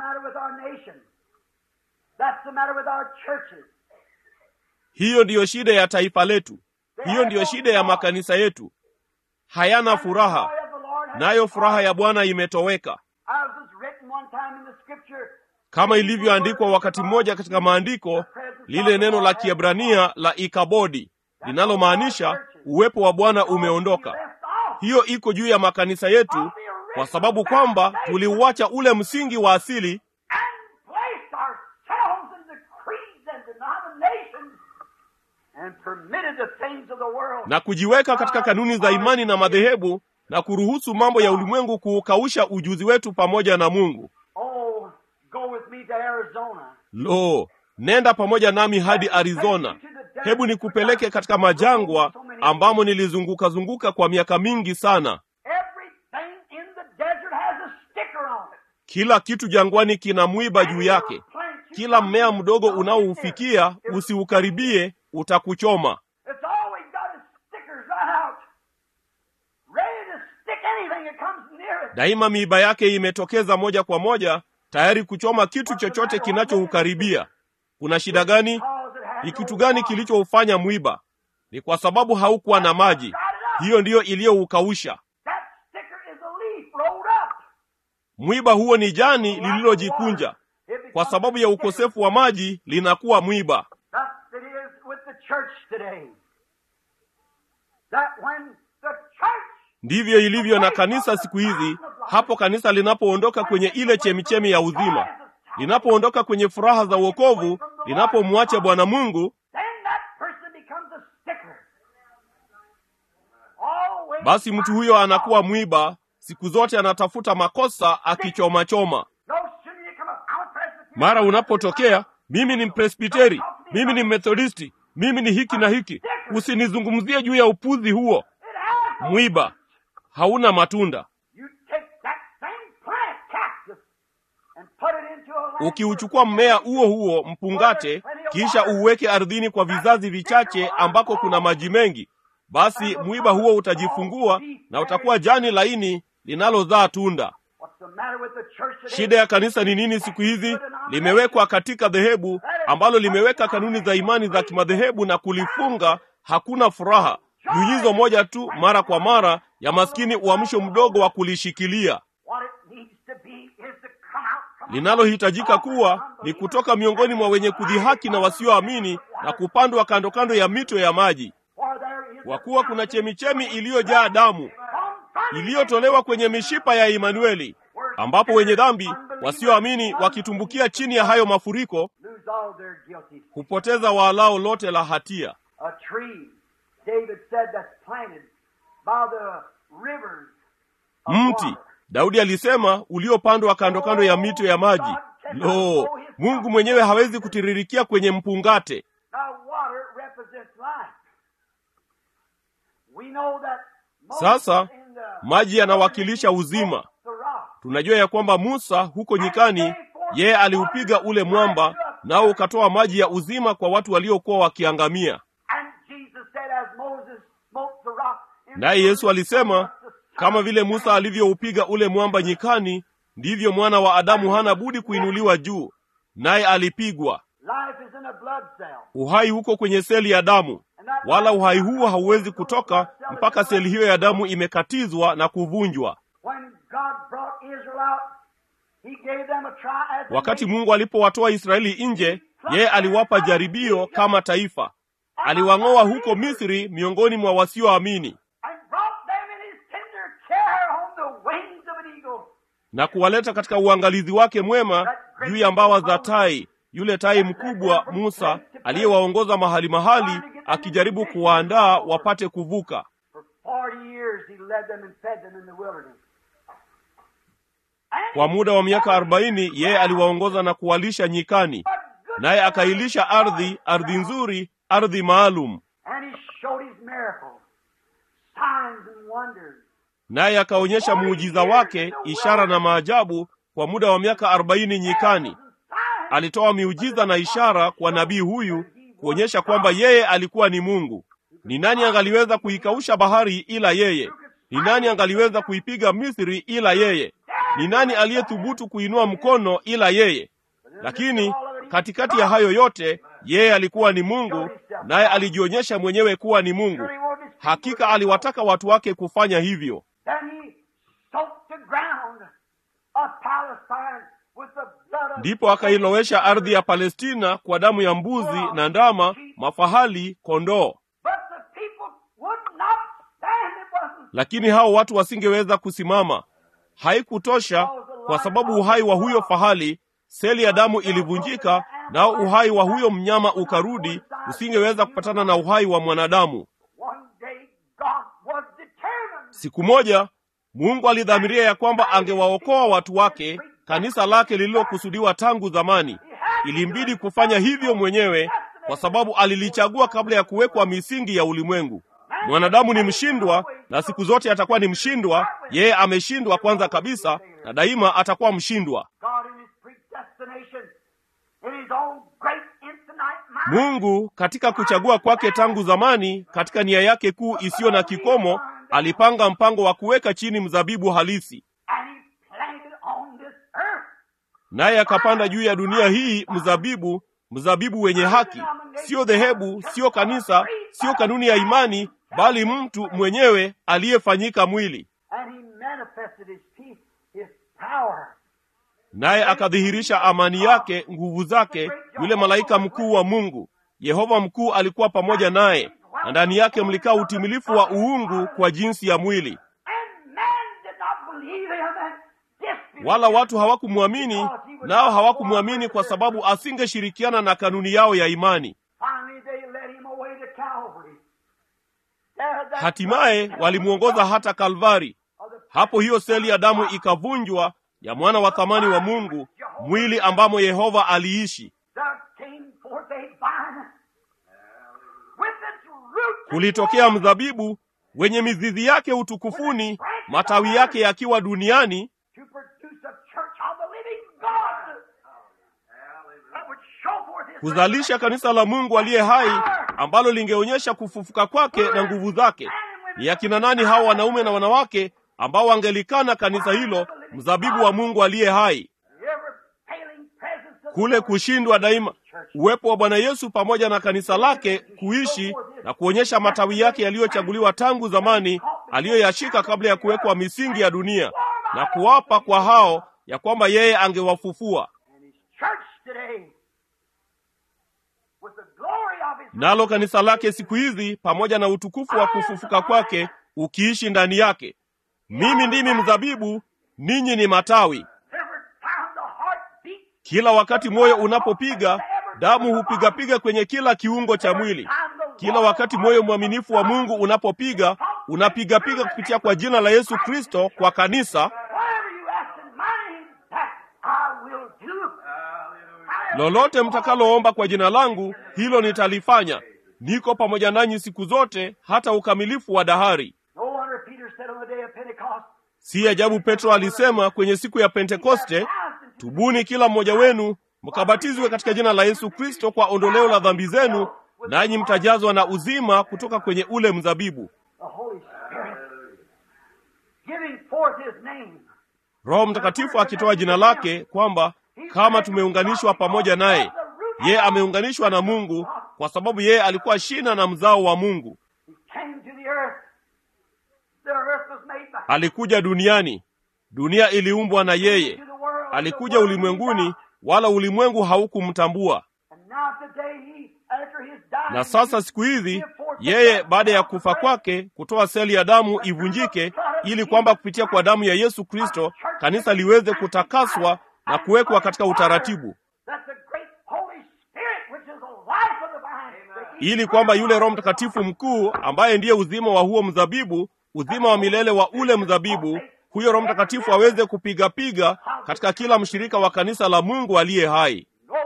matter with our nation. That's the matter with our churches. hiyo ndiyo shida ya taifa letu hiyo ndiyo shida ya makanisa yetu hayana furaha The joy of the Lord has nayo furaha ya bwana imetoweka As was written one time in the scripture, kama ilivyoandikwa wakati mmoja katika maandiko lile neno la kiebrania la ikabodi linalomaanisha uwepo wa bwana umeondoka left off. hiyo iko juu ya makanisa yetu kwa sababu kwamba tuliuacha ule msingi wa asili and placed ourselves in the creeds and denominations and permitted the things of the world. na kujiweka katika kanuni za imani na madhehebu na kuruhusu mambo ya ulimwengu kuukausha ujuzi wetu pamoja na mungu Oh, go with me to Arizona. lo nenda pamoja nami hadi arizona hebu nikupeleke katika majangwa ambamo nilizunguka zunguka kwa miaka mingi sana Everything in the desert has a sticker on it. kila kitu jangwani kina mwiba juu yake kila mmea mdogo unaoufikia usiukaribie utakuchoma It's all we got is stickers right out. Ready to stick anything that comes near it. daima miiba yake imetokeza moja kwa moja tayari kuchoma kitu chochote kinachoukaribia kuna shida gani Because it has ni no kitu gani water. kilichoufanya mwiba ni kwa sababu haukuwa na maji hiyo ndiyo iliyoukausha That sticker is a leaf rolled up. mwiba huo ni jani lililojikunja It becomes kwa sababu ya a sticker. ukosefu wa maji linakuwa mwiba Thus it is with the church today. That when the church ndivyo ilivyo na kanisa siku hizi hapo kanisa linapoondoka kwenye ile chemichemi ya uzima linapoondoka kwenye furaha za uokovu linapomwacha bwana mungu then that person becomes a sticker. Always basi mtu huyo anakuwa mwiba siku zote anatafuta makosa akichomachoma No sooner you come up, I'm a Presbyterian. mara unapotokea mimi ni mpresbiteri mimi ni methodisti mimi ni hiki na hiki usinizungumzie juu ya upuzi huo It has no mwiba hauna matunda You take that same plant, cactus, and put it into a land ukiuchukua mmea huo huo mpungate kisha uuweke ardhini kwa vizazi vichache ambako kuna maji mengi basi mwiba huo utajifungua na utakuwa jani laini linalozaa tunda What's the matter with the church today? shida ya kanisa ni nini siku hizi limewekwa katika dhehebu ambalo limeweka kanuni za imani za kimadhehebu na kulifunga hakuna furaha nyunyizo moja tu mara kwa mara ya maskini uamsho mdogo wa kulishikilia What it needs to be is to come out from linalohitajika kuwa ni kutoka miongoni mwa wenye kudhihaki na wasioamini na kupandwa kando kando ya mito ya maji For there is kwa kuwa kuna chemichemi iliyojaa damu iliyotolewa kwenye mishipa ya Imanueli, ambapo wenye dhambi wasioamini wakitumbukia chini ya hayo mafuriko lose all their guilty. hupoteza waalao lote la hatia. A tree, David said, that's planted by the rivers of Mti, water. Daudi alisema, uliopandwa kando kando ya mito ya maji. Lo, Mungu mwenyewe hawezi kutiririkia kwenye mpungate. Now, water represents life. We know that Moses Sasa in the maji yanawakilisha uzima. the rock. Tunajua ya kwamba Musa huko nyikani, yeye aliupiga ule mwamba, nao ukatoa maji ya uzima kwa watu waliokuwa wakiangamia. And Jesus said, as Moses smote the rock. in the Naye Yesu alisema, wilderness, kama vile Musa alivyoupiga ule mwamba nyikani, ndivyo mwana wa Adamu hana budi kuinuliwa juu. Naye alipigwa. Life is in a blood cell. Uhai huko kwenye seli ya damu, wala uhai huo hauwezi kutoka mpaka seli hiyo ya damu imekatizwa na kuvunjwa. When God brought Israel out, He gave them a try as a Wakati nation. Mungu alipowatoa Israeli nje, yeye aliwapa jaribio kama taifa. Aliwang'oa huko Misri miongoni mwa wasioamini and brought them in His tender care on the wings of an eagle. na kuwaleta katika uangalizi wake mwema juu ya mbawa za tai, yule tai mkubwa Musa aliyewaongoza mahali mahali, akijaribu kuwaandaa wapate kuvuka. For forty years He led them and fed them in the wilderness. And Kwa muda wa miaka arobaini yeye aliwaongoza na kuwalisha nyikani, a good naye akailisha ardhi, ardhi nzuri, ardhi maalum, And He showed His miracles, signs and wonders. naye akaonyesha muujiza wake, ishara na maajabu kwa muda wa miaka arobaini nyikani. Signs Alitoa miujiza na ishara kwa nabii huyu kuonyesha kwamba yeye alikuwa ni Mungu. Ni nani angaliweza kuikausha bahari ila yeye? Ni nani angaliweza kuipiga Misri ila yeye? ni nani aliyethubutu kuinua mkono ila yeye? Lakini katikati ya hayo yote, yeye alikuwa ni Mungu, naye alijionyesha mwenyewe kuwa ni Mungu. Hakika aliwataka watu wake kufanya hivyo. Ndipo akailowesha ardhi ya Palestina kwa damu ya mbuzi na ndama, mafahali, kondoo. Lakini hao watu wasingeweza kusimama. Haikutosha, kwa sababu uhai wa huyo fahali, seli ya damu ilivunjika, nao uhai wa huyo mnyama ukarudi, usingeweza kupatana na uhai wa mwanadamu. Siku moja Mungu alidhamiria ya kwamba angewaokoa watu wake, kanisa lake lililokusudiwa tangu zamani. Ilimbidi kufanya hivyo mwenyewe, kwa sababu alilichagua kabla ya kuwekwa misingi ya ulimwengu. Mwanadamu ni mshindwa na siku zote atakuwa ni mshindwa. Yeye ameshindwa kwanza kabisa, na daima atakuwa mshindwa. Mungu katika kuchagua kwake tangu zamani, katika nia yake kuu isiyo na kikomo, alipanga mpango wa kuweka chini mzabibu halisi, naye akapanda juu ya dunia hii mzabibu, mzabibu wenye haki, sio dhehebu, sio kanisa, sio kanuni ya imani, bali mtu mwenyewe aliyefanyika mwili. Naye akadhihirisha amani yake, nguvu zake. Yule malaika mkuu wa Mungu, Yehova mkuu, alikuwa pamoja naye, na ndani yake mlikaa utimilifu wa uungu kwa jinsi ya mwili. Wala watu hawakumwamini, nao hawakumwamini kwa sababu asingeshirikiana na kanuni yao ya imani. Hatimaye walimwongoza hata Kalvari. Hapo hiyo seli ya damu ikavunjwa ya mwana wa thamani wa Mungu, mwili ambamo Yehova aliishi. Kulitokea mzabibu wenye mizizi yake utukufuni, matawi yake yakiwa duniani, kuzalisha kanisa la Mungu aliye hai ambalo lingeonyesha kufufuka kwake na nguvu zake. Ni akina nani hao wanaume na wanawake ambao wangelikana kanisa hilo, mzabibu wa Mungu aliye hai? Kule kushindwa daima, uwepo wa Bwana Yesu pamoja na kanisa lake kuishi na kuonyesha matawi yake yaliyochaguliwa tangu zamani, aliyoyashika kabla ya kuwekwa misingi ya dunia, na kuwapa kwa hao ya kwamba yeye angewafufua. Nalo kanisa lake siku hizi pamoja na utukufu wa kufufuka kwake ukiishi ndani yake. Mimi ndimi mzabibu, ninyi ni matawi. Kila wakati moyo unapopiga, damu hupigapiga kwenye kila kiungo cha mwili. Kila wakati moyo mwaminifu wa Mungu unapopiga, unapigapiga kupitia kwa jina la Yesu Kristo kwa kanisa. Lolote mtakaloomba kwa jina langu, hilo nitalifanya. Niko pamoja nanyi siku zote hata ukamilifu wa dahari. Si ajabu Petro alisema kwenye siku ya Pentekoste, tubuni kila mmoja wenu mkabatizwe katika jina la Yesu Kristo kwa ondoleo la dhambi zenu, nanyi mtajazwa na uzima kutoka kwenye ule mzabibu. Roho Mtakatifu akitoa jina lake kwamba kama tumeunganishwa pamoja naye, yeye ameunganishwa na Mungu kwa sababu yeye alikuwa shina na mzao wa Mungu. Alikuja duniani, dunia iliumbwa na yeye. Alikuja ulimwenguni, wala ulimwengu haukumtambua. Na sasa siku hizi yeye, baada ya kufa kwake, kutoa seli ya damu ivunjike, ili kwamba kupitia kwa damu ya Yesu Kristo kanisa liweze kutakaswa na kuwekwa katika utaratibu, ili kwamba yule Roho Mtakatifu mkuu ambaye ndiye uzima wa huo mzabibu, uzima wa milele wa ule mzabibu, huyo Roho Mtakatifu aweze kupigapiga katika kila mshirika wa kanisa la Mungu aliye hai.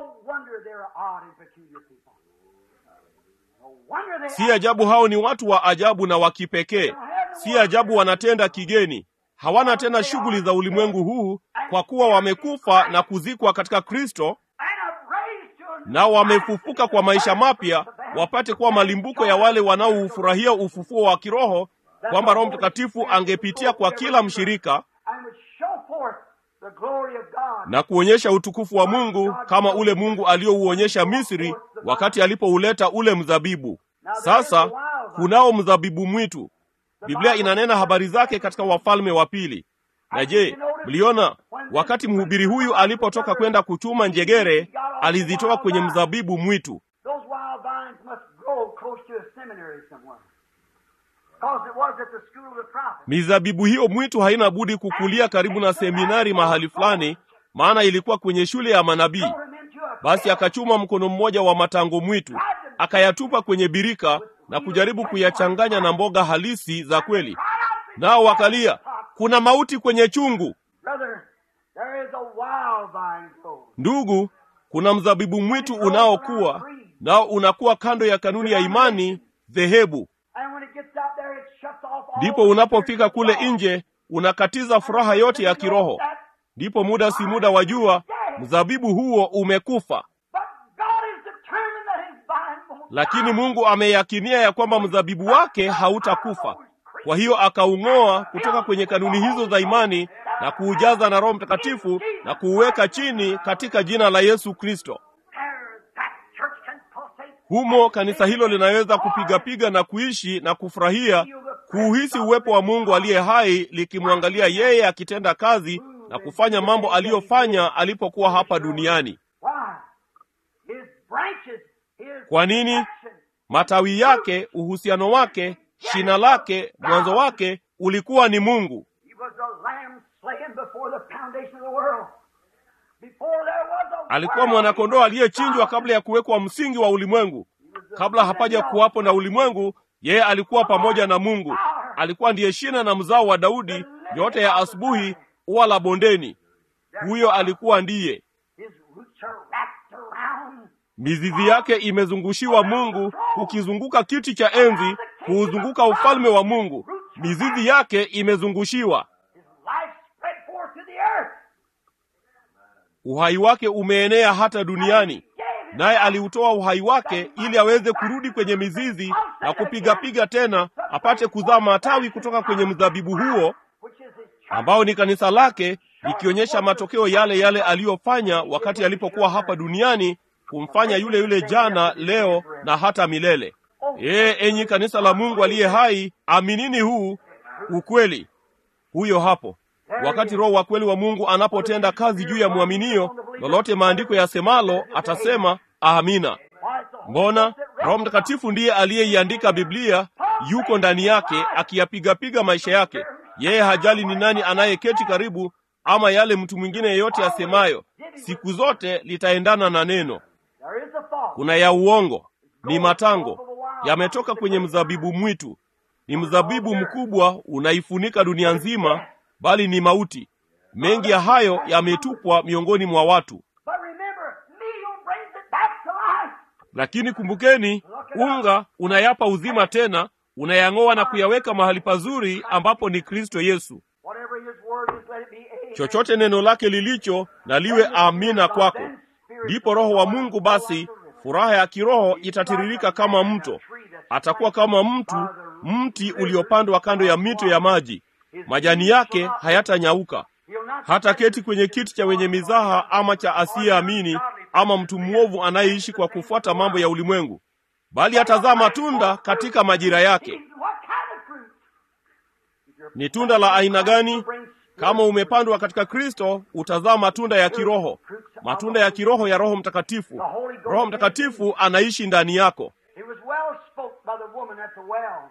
Si ajabu hao ni watu wa ajabu na wa kipekee. Si ajabu wanatenda kigeni. Hawana tena shughuli za ulimwengu huu, kwa kuwa wamekufa na kuzikwa katika Kristo, nao wamefufuka kwa maisha mapya, wapate kuwa malimbuko ya wale wanaoufurahia ufufuo wa kiroho, kwamba Roho Mtakatifu angepitia kwa kila mshirika na kuonyesha utukufu wa Mungu kama ule Mungu aliyouonyesha Misri wakati alipouleta ule mzabibu. Sasa kunao mzabibu mwitu. Biblia inanena habari zake katika Wafalme wa Pili. Na je, mliona wakati mhubiri huyu alipotoka kwenda kuchuma njegere, alizitoa kwenye mzabibu mwitu. Those wild vines must grow close to a seminary somewhere. Because it was at the school of the prophet. Mizabibu hiyo mwitu haina budi kukulia karibu na seminari mahali fulani, maana ilikuwa kwenye shule ya manabii. Throw him into a Basi akachuma mkono mmoja wa matango mwitu, akayatupa kwenye birika na kujaribu kuyachanganya na mboga halisi za kweli. Nao wakalia, kuna mauti kwenye chungu. Brother, there is a wild vine growing. Ndugu, kuna mzabibu mwitu unaokuwa nao unakuwa kando ya kanuni ya imani dhehebu. And when it gets out there, it shuts off all Ndipo the unapofika kule spiritual nje, unakatiza furaha yote ya kiroho. Ndipo muda si muda wajua, mzabibu huo umekufa. But God is determined that his vine won't Lakini die. Mungu ameyakinia ya kwamba mzabibu wake hautakufa. Kwa hiyo akaung'oa kutoka kwenye kanuni hizo za imani na kuujaza na Roho Mtakatifu na kuuweka chini katika jina la Yesu Kristo. There, that church can pulsate. Humo kanisa hilo linaweza kupigapiga na kuishi na kufurahia, kuuhisi uwepo wa Mungu aliye hai, likimwangalia yeye akitenda kazi na kufanya mambo aliyofanya alipokuwa hapa duniani. Why? His branches, his Kwa nini? action, Matawi yake, uhusiano wake, shina lake, mwanzo wake ulikuwa ni Mungu. He was a lamb slain before the foundation of the world. Before there was a Alikuwa world, mwanakondoo aliyechinjwa kabla ya kuwekwa msingi wa ulimwengu. Kabla hapaja kuwapo na ulimwengu, yeye alikuwa pamoja na Mungu. Alikuwa ndiye shina na mzao wa Daudi, nyota ya asubuhi, ua la bondeni. Huyo alikuwa ndiye. His roots are wrapped around. Mizizi yake imezungushiwa Mungu, kukizunguka kiti cha enzi, kuuzunguka ufalme wa Mungu. Mizizi yake imezungushiwa. His life spread forth to the earth. Uhai wake umeenea hata duniani. Naye aliutoa uhai wake ili aweze kurudi kwenye mizizi na kupigapiga tena, apate kuzaa matawi kutoka kwenye mzabibu huo Which is his church. ambao ni kanisa lake, likionyesha matokeo yale yale aliyofanya wakati alipokuwa hapa duniani, kumfanya yule yule jana, leo na hata milele. Ee, enyi kanisa la Mungu aliye hai, aminini huu ukweli. Huyo hapo wakati Roho wa kweli wa Mungu anapotenda kazi juu ya mwaminio, lolote maandiko yasemalo atasema amina. Why, it's the Holy Mbona Ghost that Roho wrote Mtakatifu ndiye aliyeiandika Biblia, yuko ndani yake akiyapigapiga maisha yake. Yeye hajali ni nani anayeketi karibu ama yale mtu mwingine yeyote asemayo, siku zote litaendana na neno. There is a thought. Kuna ya uongo, ni matango, yametoka kwenye mzabibu mwitu. Ni mzabibu mkubwa unaifunika dunia nzima, bali ni mauti. Mengi ya hayo yametupwa miongoni mwa watu. But remember, meal brings it back to life. Lakini kumbukeni, unga unayapa uzima tena, unayang'oa na kuyaweka mahali pazuri ambapo ni Kristo Yesu. Whatever his word is, let it be amen. Chochote neno lake lilicho na liwe amina kwako. Ndipo Roho wa Mungu basi, furaha ya kiroho itatiririka kama mto. Atakuwa kama mtu, mti uliopandwa kando ya mito ya maji. Majani yake hayatanyauka. He'll not Hata keti kwenye kiti cha wenye mizaha ama cha asiyeamini ama mtu mwovu anayeishi kwa kufuata mambo ya ulimwengu, bali atazaa matunda katika majira yake. What kind of fruit? If you're Ni tunda la aina gani? brings Kama umepandwa katika Kristo, utazaa matunda ya kiroho, matunda ya kiroho ya Roho Mtakatifu. Roho Mtakatifu anaishi ndani yako. It was well spoke by the woman at the well.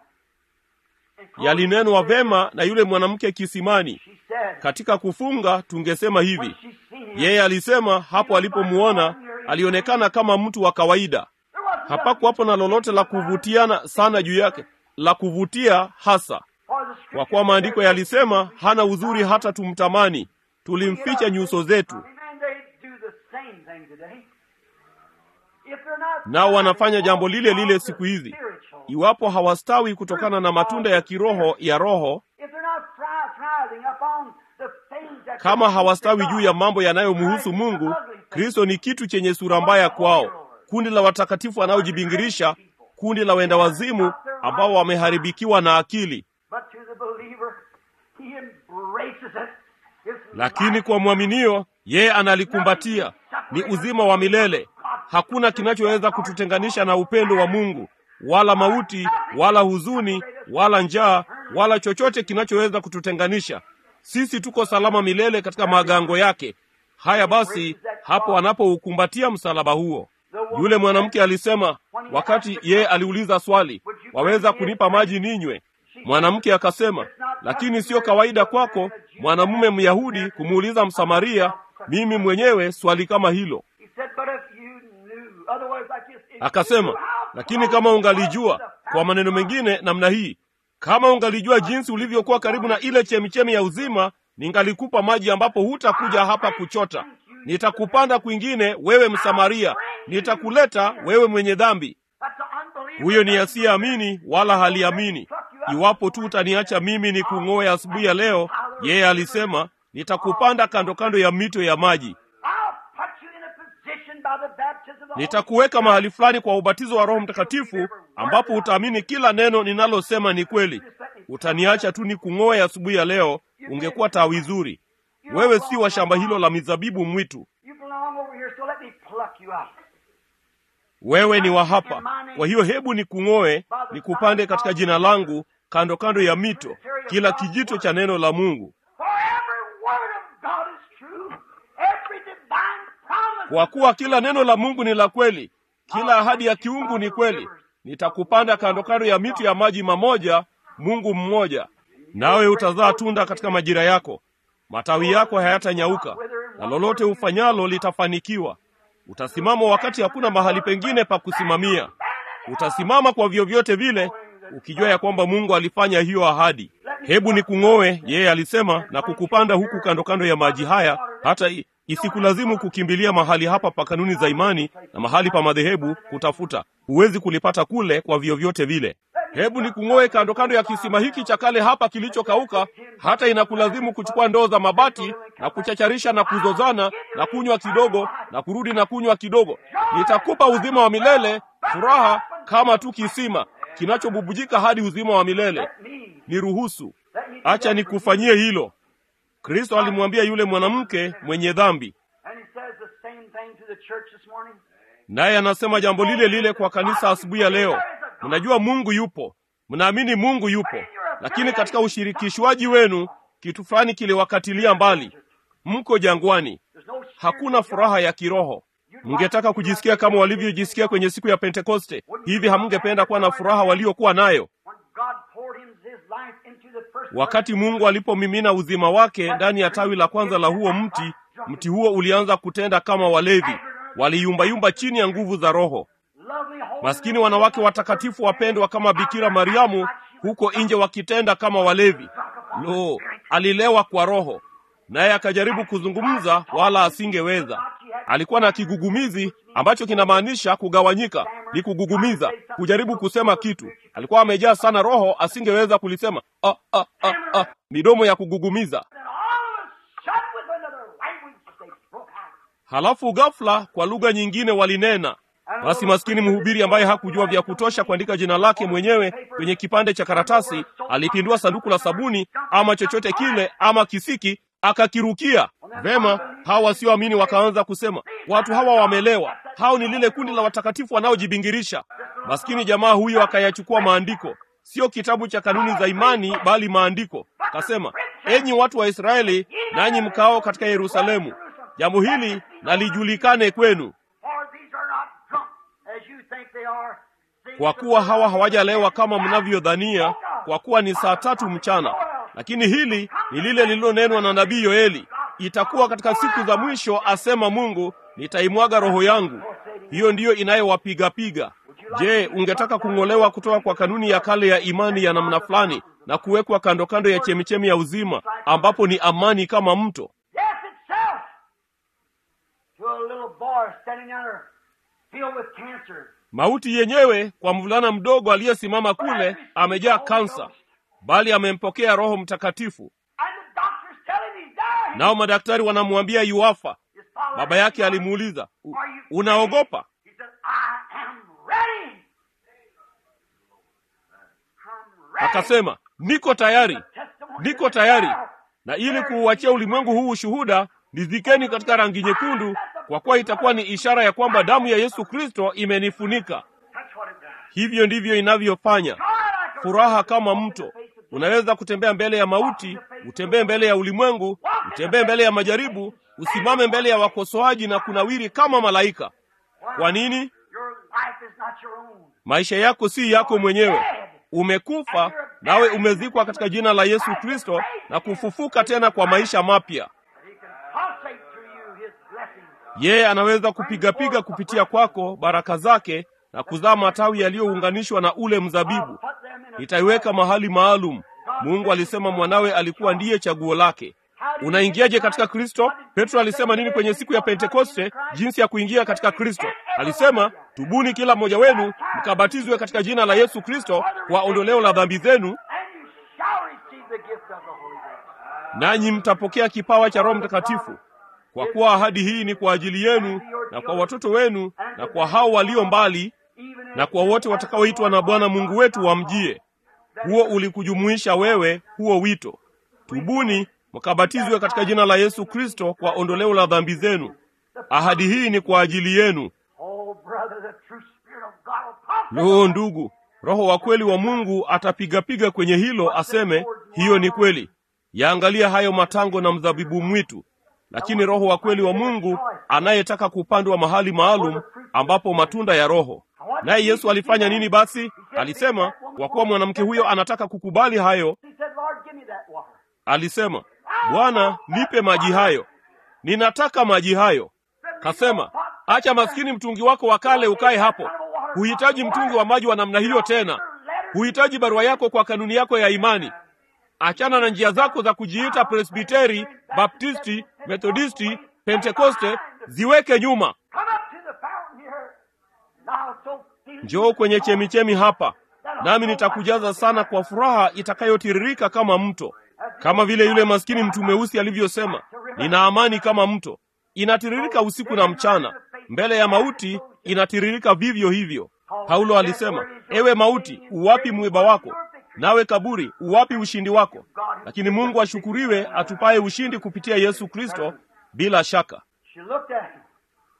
And Yalinenwa vema na yule mwanamke kisimani. She said, Katika kufunga tungesema when hivi, she seen him, yeye alisema hapo alipomuona alionekana kama mtu wa kawaida. there wasn't Hapakuwapo na lolote la kuvutiana sana juu yake, la kuvutia hasa, for the kwa scripture kuwa maandiko said, yalisema hana uzuri hata tumtamani, tulimficha nyuso zetu. And they do the same thing today. If they're not Nao wanafanya jambo lile lile siku hizi. spiritual, Iwapo hawastawi kutokana na matunda ya kiroho ya Roho, if they're not thri- thriving upon the things that kama hawastawi juu ya mambo yanayomhusu Mungu, Kristo ni kitu chenye sura mbaya kwao, kundi la watakatifu wanaojibingirisha, kundi la wenda wazimu ambao wameharibikiwa na akili. But to the believer, he embraces it lakini kwa mwaminio yeye analikumbatia, ni uzima wa milele. Hakuna kinachoweza kututenganisha na upendo wa Mungu, wala mauti, wala huzuni, wala njaa, wala chochote kinachoweza kututenganisha. Sisi tuko salama milele katika magango yake. Haya basi, hapo anapoukumbatia msalaba huo, yule mwanamke alisema, wakati yeye aliuliza swali, waweza kunipa maji ninywe? Mwanamke akasema, lakini sio kawaida kwako mwanamume Myahudi kumuuliza Msamaria mimi mwenyewe swali kama hilo. Akasema, lakini kama ungalijua, kwa maneno mengine namna hii, kama ungalijua jinsi ulivyokuwa karibu na ile chemichemi ya uzima, ningalikupa maji ambapo hutakuja hapa kuchota. Nitakupanda kwingine, wewe Msamaria, nitakuleta wewe mwenye dhambi. Huyo ni asiyeamini wala haliamini. Iwapo tu utaniacha mimi ni kung'oe asubuhi ya leo, yeye alisema, nitakupanda kando kando ya mito ya maji, nitakuweka mahali fulani kwa ubatizo wa Roho Mtakatifu, ambapo utaamini kila neno ninalosema ni kweli. Utaniacha tu ni kung'oe asubuhi ya leo, ungekuwa tawi zuri. Wewe si wa shamba hilo la mizabibu mwitu, wewe ni wa hapa. Kwa hiyo hebu ni kung'oe, ni kupande katika jina langu, kando kando ya mito, kila kijito cha neno la Mungu, kwa kuwa kila neno la Mungu ni la kweli, kila ahadi ya kiungu ni kweli. Nitakupanda kando kando ya mito ya maji mamoja, Mungu mmoja, nawe utazaa tunda katika majira yako, matawi yako hayatanyauka, na lolote ufanyalo litafanikiwa. Utasimama wakati hakuna mahali pengine pa kusimamia. Utasimama kwa vyovyote vile, ukijua ya kwamba Mungu alifanya hiyo ahadi. Hebu ni kung'oe, yeye alisema, na kukupanda huku kando kando ya maji haya, hata isikulazimu kukimbilia mahali hapa pa kanuni za imani na mahali pa madhehebu kutafuta. Huwezi kulipata kule kwa vyovyote vile. Hebu ni kung'oe kando kando ya kisima hiki cha kale hapa kilichokauka, hata inakulazimu kuchukua ndoo za mabati na kuchacharisha na kuzozana na kunywa kidogo na kurudi na kunywa kidogo. Nitakupa uzima wa milele, furaha kama tu kisima kinachobubujika hadi uzima wa milele. Niruhusu, acha nikufanyie hilo. Kristo alimwambia yule mwanamke mwenye dhambi, naye anasema jambo lile lile kwa kanisa asubuhi ya leo. Mnajua Mungu yupo, mnaamini Mungu yupo, lakini katika ushirikishwaji wenu kitu fulani kiliwakatilia mbali. Mko jangwani, hakuna furaha ya kiroho. Mngetaka kujisikia kama walivyojisikia kwenye siku ya Pentekoste. Hivi hamngependa kuwa na furaha waliokuwa nayo wakati Mungu alipomimina uzima wake ndani ya tawi la kwanza la huo mti? Mti huo ulianza kutenda kama walevi, waliyumbayumba chini ya nguvu za Roho. Maskini wanawake watakatifu wapendwa kama Bikira Mariamu huko nje wakitenda kama walevi. Lo, alilewa kwa Roho, naye akajaribu kuzungumza, wala asingeweza. Alikuwa na kigugumizi ambacho kinamaanisha kugawanyika, ni kugugumiza, kujaribu kusema kitu. Alikuwa amejaa sana Roho, asingeweza kulisema. Ah, ah, ah, ah, midomo ya kugugumiza. Halafu ghafla kwa lugha nyingine walinena. Basi maskini mhubiri ambaye hakujua vya kutosha kuandika jina lake mwenyewe kwenye kipande cha karatasi, alipindua sanduku la sabuni ama chochote kile ama kisiki, akakirukia. Vema, hawa wasioamini wakaanza kusema, watu hawa wamelewa, hao ni lile kundi la watakatifu wanaojibingirisha. Maskini jamaa huyo akayachukua maandiko, sio kitabu cha kanuni za imani, bali maandiko. Akasema, enyi watu wa Israeli, nanyi mkao katika Yerusalemu, jambo hili nalijulikane kwenu kwa kuwa hawa hawajalewa kama mnavyodhania, kwa kuwa ni saa tatu mchana. Lakini hili ni lile lililonenwa na nabii Yoeli, itakuwa katika siku za mwisho, asema Mungu, nitaimwaga roho yangu. Hiyo ndiyo inayowapigapiga. Je, ungetaka kung'olewa kutoka kwa kanuni ya kale ya imani ya namna fulani na kuwekwa kando kando ya chemichemi ya uzima, ambapo ni amani kama mto? Mauti yenyewe kwa mvulana mdogo aliyesimama kule amejaa kansa, bali amempokea Roho Mtakatifu. Nao madaktari wanamwambia yuafa. Baba yake alimuuliza, unaogopa? Akasema, niko tayari, niko tayari. na ili kuuachia ulimwengu huu ushuhuda, nizikeni katika rangi nyekundu, kwa kuwa itakuwa ni ishara ya kwamba damu ya Yesu Kristo imenifunika. That's what it does. Hivyo ndivyo inavyofanya. Furaha kama mto, unaweza kutembea mbele ya mauti, utembee mbele ya ulimwengu, utembee mbele ya majaribu, usimame mbele ya wakosoaji na kunawiri kama malaika. Kwa nini? Your life is not your own. Maisha yako si yako mwenyewe. Umekufa nawe umezikwa katika jina la Yesu Kristo na kufufuka tena kwa maisha mapya. He can pulsate through you his blessings. Yeye anaweza kupigapiga kupitia kwako baraka zake na kuzaa matawi yaliyounganishwa na ule mzabibu. Put them in a Nitaiweka mahali maalum. Mungu alisema mwanawe alikuwa ndiye chaguo lake. Unaingiaje katika Kristo? Petro alisema nini kwenye siku ya Pentekoste? Jinsi ya kuingia katika Kristo, alisema tubuni kila mmoja wenu mkabatizwe katika jina la Yesu Kristo kwa ondoleo la dhambi zenu, and you shall receive the gift of the Holy Ghost. nanyi mtapokea kipawa cha Roho Mtakatifu. Kwa kuwa ahadi hii ni kwa ajili yenu na kwa watoto wenu na kwa hao walio mbali Even if na kwa wote watakaoitwa na Bwana Mungu wetu wamjie. Huo ulikujumuisha wewe, huo wito. Tubuni mkabatizwe katika jina la Yesu Kristo kwa ondoleo la dhambi zenu. Ahadi hii ni kwa ajili yenu. Oh, brother, the true Spirit of God will pulsate. Loo, ndugu, Roho wa kweli wa Mungu atapigapiga kwenye hilo, aseme hiyo ni kweli. Yaangalia hayo matango na mzabibu mwitu. Lakini Roho wa kweli wa Mungu anayetaka kupandwa mahali maalum ambapo matunda ya Roho. Naye Yesu alifanya nini basi? Alisema, kwa kuwa mwanamke huyo anataka kukubali hayo, He said, Lord, give me that water. alisema, Bwana, nipe maji hayo, ninataka maji hayo. Kasema, acha maskini mtungi wako wa kale ukae hapo. Huhitaji mtungi wa maji wa namna hiyo tena. Huhitaji barua yako kwa kanuni yako ya imani. Achana na njia zako za kujiita Presbiteri, Baptisti, Methodisti, Pentekoste, ziweke nyuma. Come up to the fountain here. Now, so feel Njoo kwenye chemichemi hapa, nami nitakujaza sana kwa furaha itakayotiririka kama mto, kama vile yule maskini mtu mweusi alivyosema, nina amani kama mto. Inatiririka usiku na mchana, mbele ya mauti inatiririka vivyo hivyo. Paulo alisema, ewe mauti, uwapi mwiba wako? Nawe kaburi, uwapi ushindi wako? Lakini Mungu ashukuriwe, atupaye ushindi kupitia Yesu Kristo. Bila shaka She looked at him.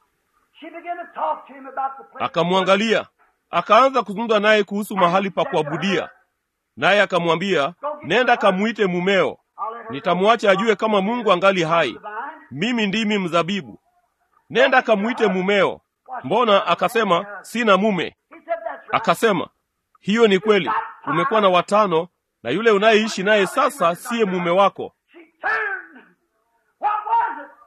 She began to talk to him about the place. akamwangalia, akaanza kuzungumza naye kuhusu mahali pa kuabudia, naye akamwambia, nenda kamuite mumeo, I'll let her nitamwacha ajue kama Mungu angali hai. the vine. Mimi ndimi mzabibu. Nenda kamuite mumeo. Mbona? Akasema, sina mume. He said, That's right. Akasema, hiyo ni kweli, umekuwa na watano na yule unayeishi naye sasa siye mume wako. She turned. What was it?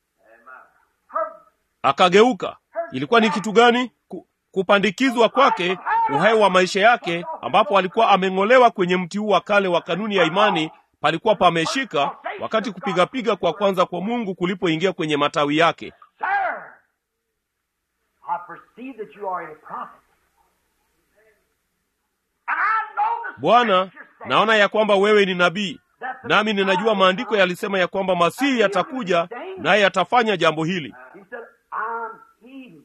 Her Akageuka. Ilikuwa ni kitu gani? Ku, kupandikizwa kwake uhai wa maisha yake, ambapo alikuwa ameng'olewa kwenye mti huu wa kale wa kanuni ya imani, palikuwa pameshika wakati kupigapiga kwa kwanza kwa Mungu kulipoingia kwenye matawi yake. Sir, I perceive that you are a prophet. And I know the Bwana, scripture says naona ya kwamba wewe ni nabii, that the nami ninajua maandiko yalisema ya kwamba Masihi atakuja naye atafanya jambo hili. He said, I'm he.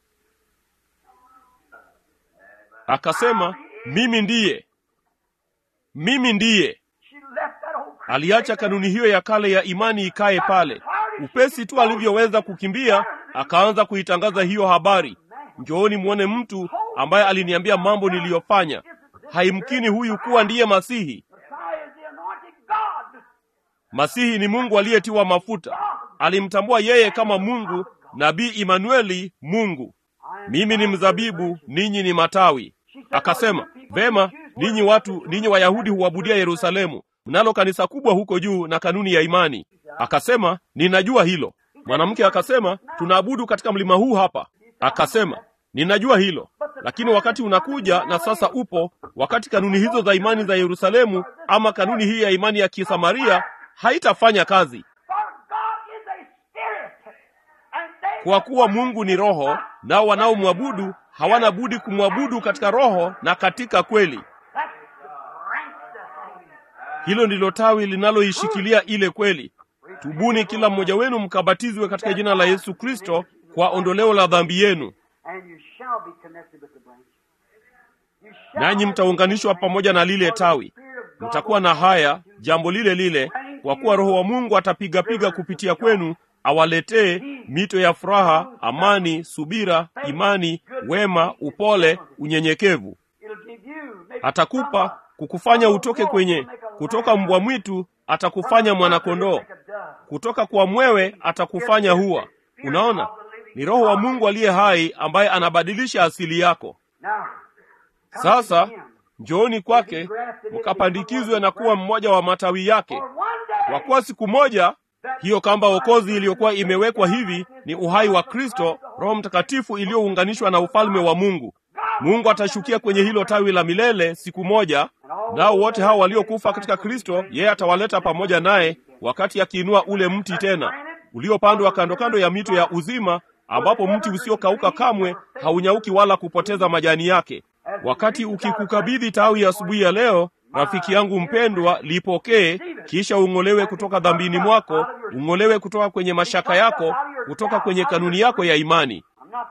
Akasema, mimi ndiye, mimi ndiye. She left that old creed Aliacha kanuni hiyo ya kale ya imani ikae pale. Upesi tu alivyoweza kukimbia, akaanza kuitangaza hiyo habari. Njooni mwone mtu ambaye aliniambia mambo niliyofanya. Haimkini huyu kuwa ndiye Masihi. Messiah is the anointed God. Masihi ni Mungu aliyetiwa mafuta. Alimtambua yeye kama Mungu, nabii Imanueli, Mungu. Mimi ni mzabibu, ninyi ni matawi. Akasema, vema, ninyi watu, ninyi Wayahudi huabudia Yerusalemu, mnalo kanisa kubwa huko juu na kanuni ya imani. Akasema, ninajua hilo. Mwanamke akasema, tunaabudu katika mlima huu hapa. Akasema, ninajua hilo, lakini wakati unakuja na sasa upo, wakati kanuni hizo za imani za Yerusalemu ama kanuni hii ya imani ya Kisamaria haitafanya kazi, For God is a spirit. And they kwa kuwa Mungu ni roho, nao wanaomwabudu hawana budi kumwabudu katika roho na katika kweli. That's the branch that hangs. Hilo ndilo tawi linaloishikilia ile kweli. Tubuni kila mmoja wenu mkabatizwe katika jina la Yesu Kristo kwa ondoleo la dhambi yenu, And you shall be connected with the branch. You shall nanyi have mtaunganishwa pamoja na lile tawi. the Spirit of God Mtakuwa na haya jambo lile lile, kwa kuwa Roho wa Mungu atapigapiga kupitia kwenu awaletee mito ya furaha, amani, subira, imani, wema, upole, unyenyekevu. Atakupa kukufanya utoke kwenye kutoka mbwa mwitu, atakufanya mwanakondoo, kutoka kwa mwewe atakufanya hua. Unaona, ni Roho wa Mungu aliye hai ambaye anabadilisha asili yako. Sasa njooni kwake mkapandikizwe na kuwa mmoja wa matawi yake, kwa kuwa siku moja hiyo kamba wokozi iliyokuwa imewekwa hivi ni uhai wa Kristo, Roho Mtakatifu iliyounganishwa na ufalme wa Mungu. Mungu atashukia kwenye hilo tawi la milele siku moja, nao wote hao waliokufa katika Kristo yeye atawaleta pamoja naye, wakati akiinua ule mti tena uliopandwa kando kando ya mito ya uzima, ambapo mti usiokauka kamwe haunyauki wala kupoteza majani yake. Wakati ukikukabidhi tawi asubuhi ya, ya leo, rafiki yangu mpendwa, lipokee, kisha ung'olewe kutoka dhambini mwako, ung'olewe kutoka kwenye mashaka yako, kutoka kwenye kanuni yako ya imani.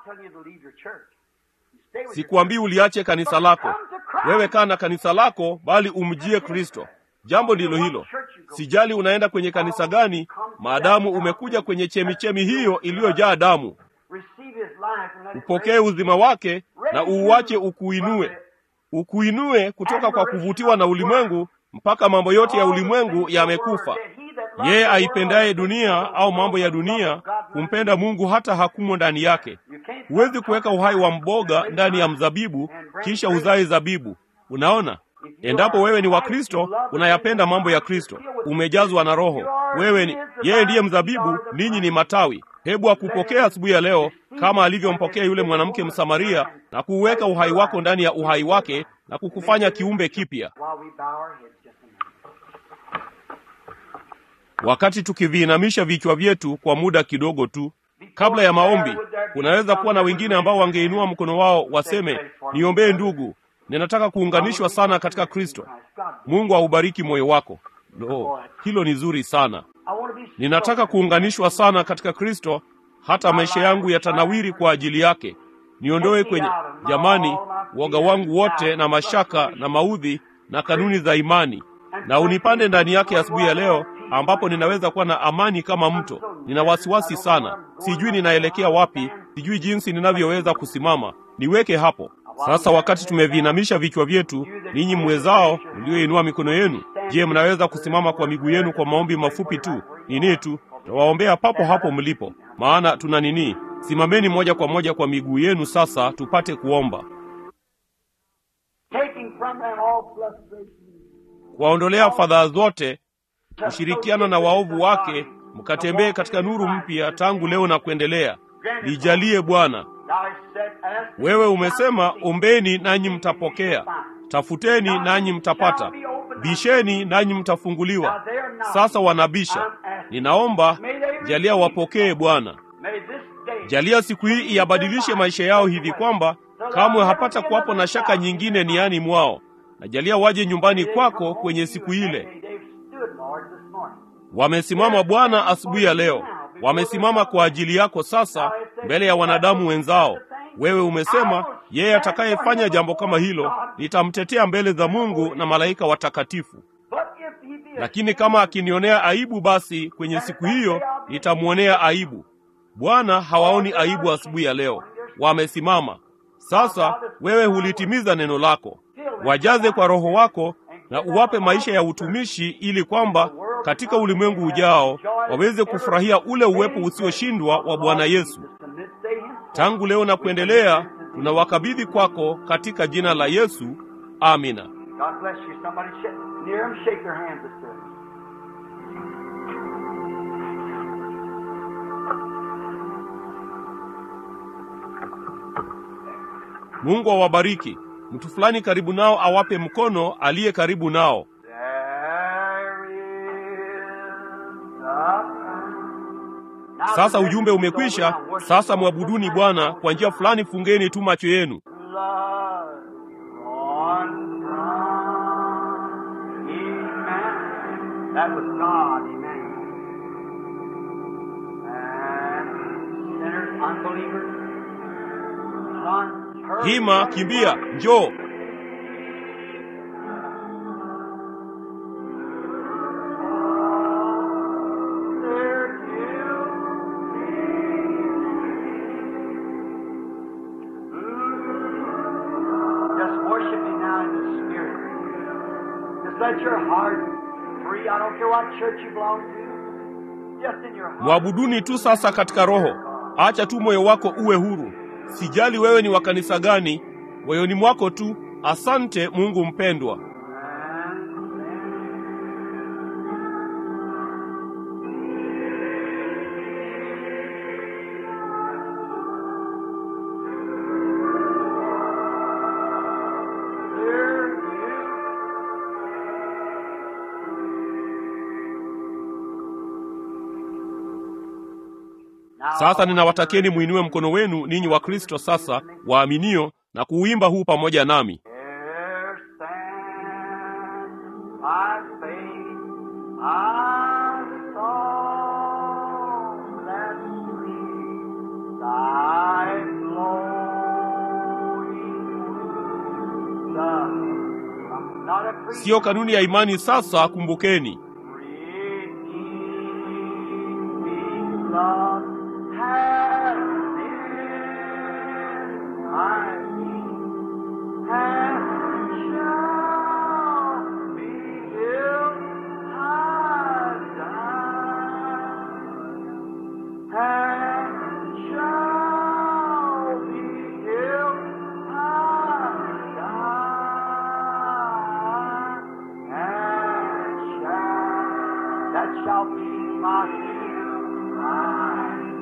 Sikuambii uliache kanisa lako. Wewe kaa na kanisa lako, bali umjie Kristo. Jambo ndilo hilo. Sijali unaenda kwenye kanisa gani, maadamu umekuja kwenye chemichemi hiyo iliyojaa damu. Upokee uzima wake na uuache ukuinue, ukuinue kutoka kwa kuvutiwa na ulimwengu mpaka mambo yote ya ulimwengu yamekufa. Yeye aipendaye dunia au mambo ya dunia kumpenda Mungu hata hakumo ndani yake. Huwezi kuweka uhai wa mboga ndani ya mzabibu kisha uzae zabibu. Unaona, endapo wewe ni wa Kristo, unayapenda mambo ya Kristo, umejazwa na Roho. Wewe ni yeye, ndiye mzabibu, ninyi ni matawi. Hebu akupokea asubuhi ya leo kama alivyompokea yule mwanamke Msamaria na kuuweka uhai wako ndani ya uhai wake na kukufanya kiumbe kipya. Wakati tukiviinamisha vichwa vyetu kwa muda kidogo tu kabla ya maombi, kunaweza kuwa na wengine ambao wangeinua mkono wao waseme, niombee ndugu, ninataka kuunganishwa sana katika Kristo. Mungu aubariki moyo wako. Lo, hilo ni zuri sana. Ninataka kuunganishwa sana katika Kristo, hata maisha yangu yatanawiri kwa ajili yake. Niondoe kwenye jamani, woga wangu wote na mashaka na maudhi na kanuni za imani, na unipande ndani yake asubuhi ya leo, ambapo ninaweza kuwa na amani kama mto. Nina wasiwasi sana, sijui ninaelekea wapi, sijui jinsi ninavyoweza kusimama. Niweke hapo sasa. Wakati tumeviinamisha vichwa vyetu, ninyi mwezao mlioinua mikono yenu, je, mnaweza kusimama kwa miguu yenu kwa maombi mafupi tu? Nini tu tawaombea papo hapo mlipo, maana tuna nini. Simameni moja kwa moja kwa miguu yenu sasa, tupate kuomba. Kuwaondolea fadhaa zote, kushirikiana na waovu wake, mkatembee katika nuru mpya tangu leo na kuendelea. Nijalie Bwana. Wewe umesema, ombeni nanyi mtapokea, tafuteni nanyi mtapata, bisheni nanyi mtafunguliwa. Sasa wanabisha. Ninaomba jalia wapokee Bwana. Jalia siku hii iyabadilishe maisha yao hivi kwamba kamwe hapata kuwapo na shaka nyingine niani mwao, na jalia waje nyumbani kwako kwenye siku ile. Wamesimama Bwana asubuhi ya leo, wamesimama kwa ajili yako sasa mbele ya wanadamu wenzao. Wewe umesema yeye atakayefanya jambo kama hilo nitamtetea mbele za Mungu na malaika watakatifu. Lakini kama akinionea aibu, basi kwenye siku hiyo nitamwonea aibu. Bwana hawaoni aibu asubuhi ya leo, wamesimama sasa. Wewe hulitimiza neno lako, wajaze kwa Roho wako na uwape maisha ya utumishi, ili kwamba katika ulimwengu ujao waweze kufurahia ule uwepo usioshindwa wa Bwana Yesu. Tangu leo na kuendelea, tunawakabidhi kwako katika jina la Yesu, amina. Mungu awabariki. Mtu fulani karibu nao awape mkono aliye karibu nao. Sasa ujumbe umekwisha. Sasa mwabuduni Bwana kwa njia fulani. Fungeni tu macho yenu. Hima, kimbia, njoo. let your heart free. I don't care what church you belong to. Just in your heart. Mwabuduni tu sasa katika roho. Acha tu moyo wako uwe huru. Sijali wewe ni wa kanisa gani, moyoni mwako tu. Asante Mungu mpendwa. Sasa ninawatakieni mwinue mkono wenu ninyi wa Kristo sasa waaminio na kuuimba huu pamoja nami. There stands my faith, I saw that sweet thy flowing love. I'm not a priest. Siyo kanuni ya imani sasa, kumbukeni. Redeeming love has been my peace, and shall be till I die, and shall be till I die, and shall that shall be my shield, my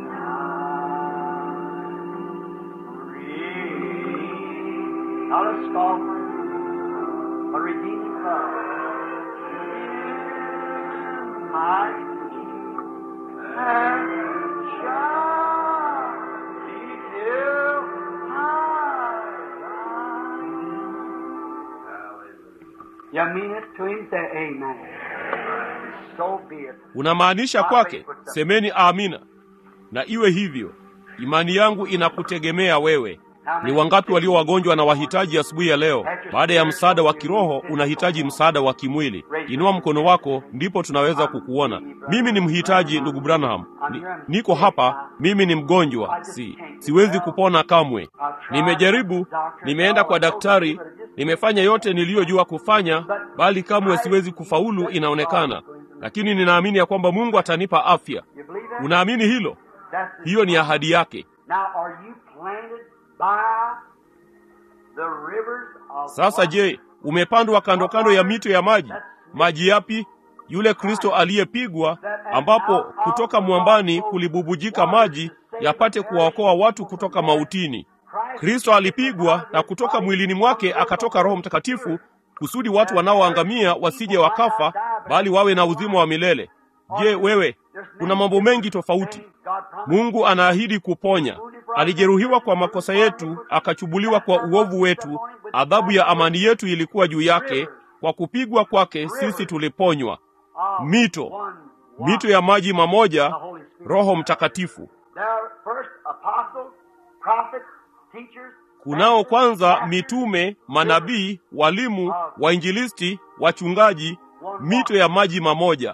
guide. Not a scoffer, but redeeming love. My peace and shall be till I die. You mean it to him? Say amen. So be it. Unamaanisha kwake? Semeni amina. Na iwe hivyo. Imani yangu inakutegemea wewe. Ni wangapi walio wagonjwa na wahitaji asubuhi ya leo? Baada ya msaada wa kiroho, unahitaji msaada wa kimwili. Inua mkono wako, ndipo tunaweza kukuona. Mimi ni mhitaji, ndugu Branham. Ni, niko hapa, mimi ni mgonjwa, si siwezi kupona kamwe. Nimejaribu, nimeenda kwa daktari, nimefanya yote niliyojua kufanya, bali kamwe siwezi kufaulu, inaonekana. Lakini ninaamini ya kwamba Mungu atanipa afya. You believe that? Unaamini hilo? That's the Hiyo ni ahadi yake. Now, are you planted by the rivers of Sasa water? je, umepandwa kando kando ya mito ya maji? Maji yapi? Yule Kristo aliyepigwa, ambapo kutoka mwambani kulibubujika maji yapate kuwaokoa watu kutoka mautini. Kristo alipigwa na kutoka mwilini mwake akatoka Roho Mtakatifu kusudi watu wanaoangamia wasije wakafa, bali wawe na uzima wa milele. Je, wewe, kuna mambo mengi tofauti. Mungu anaahidi kuponya. Alijeruhiwa kwa makosa yetu, akachubuliwa kwa uovu wetu. Adhabu ya amani yetu ilikuwa juu yake, kwa kupigwa kwake sisi tuliponywa. Mito, mito ya maji mamoja, Roho Mtakatifu. Kunao kwanza mitume, manabii, walimu, wainjilisti, wachungaji, mito ya maji mamoja.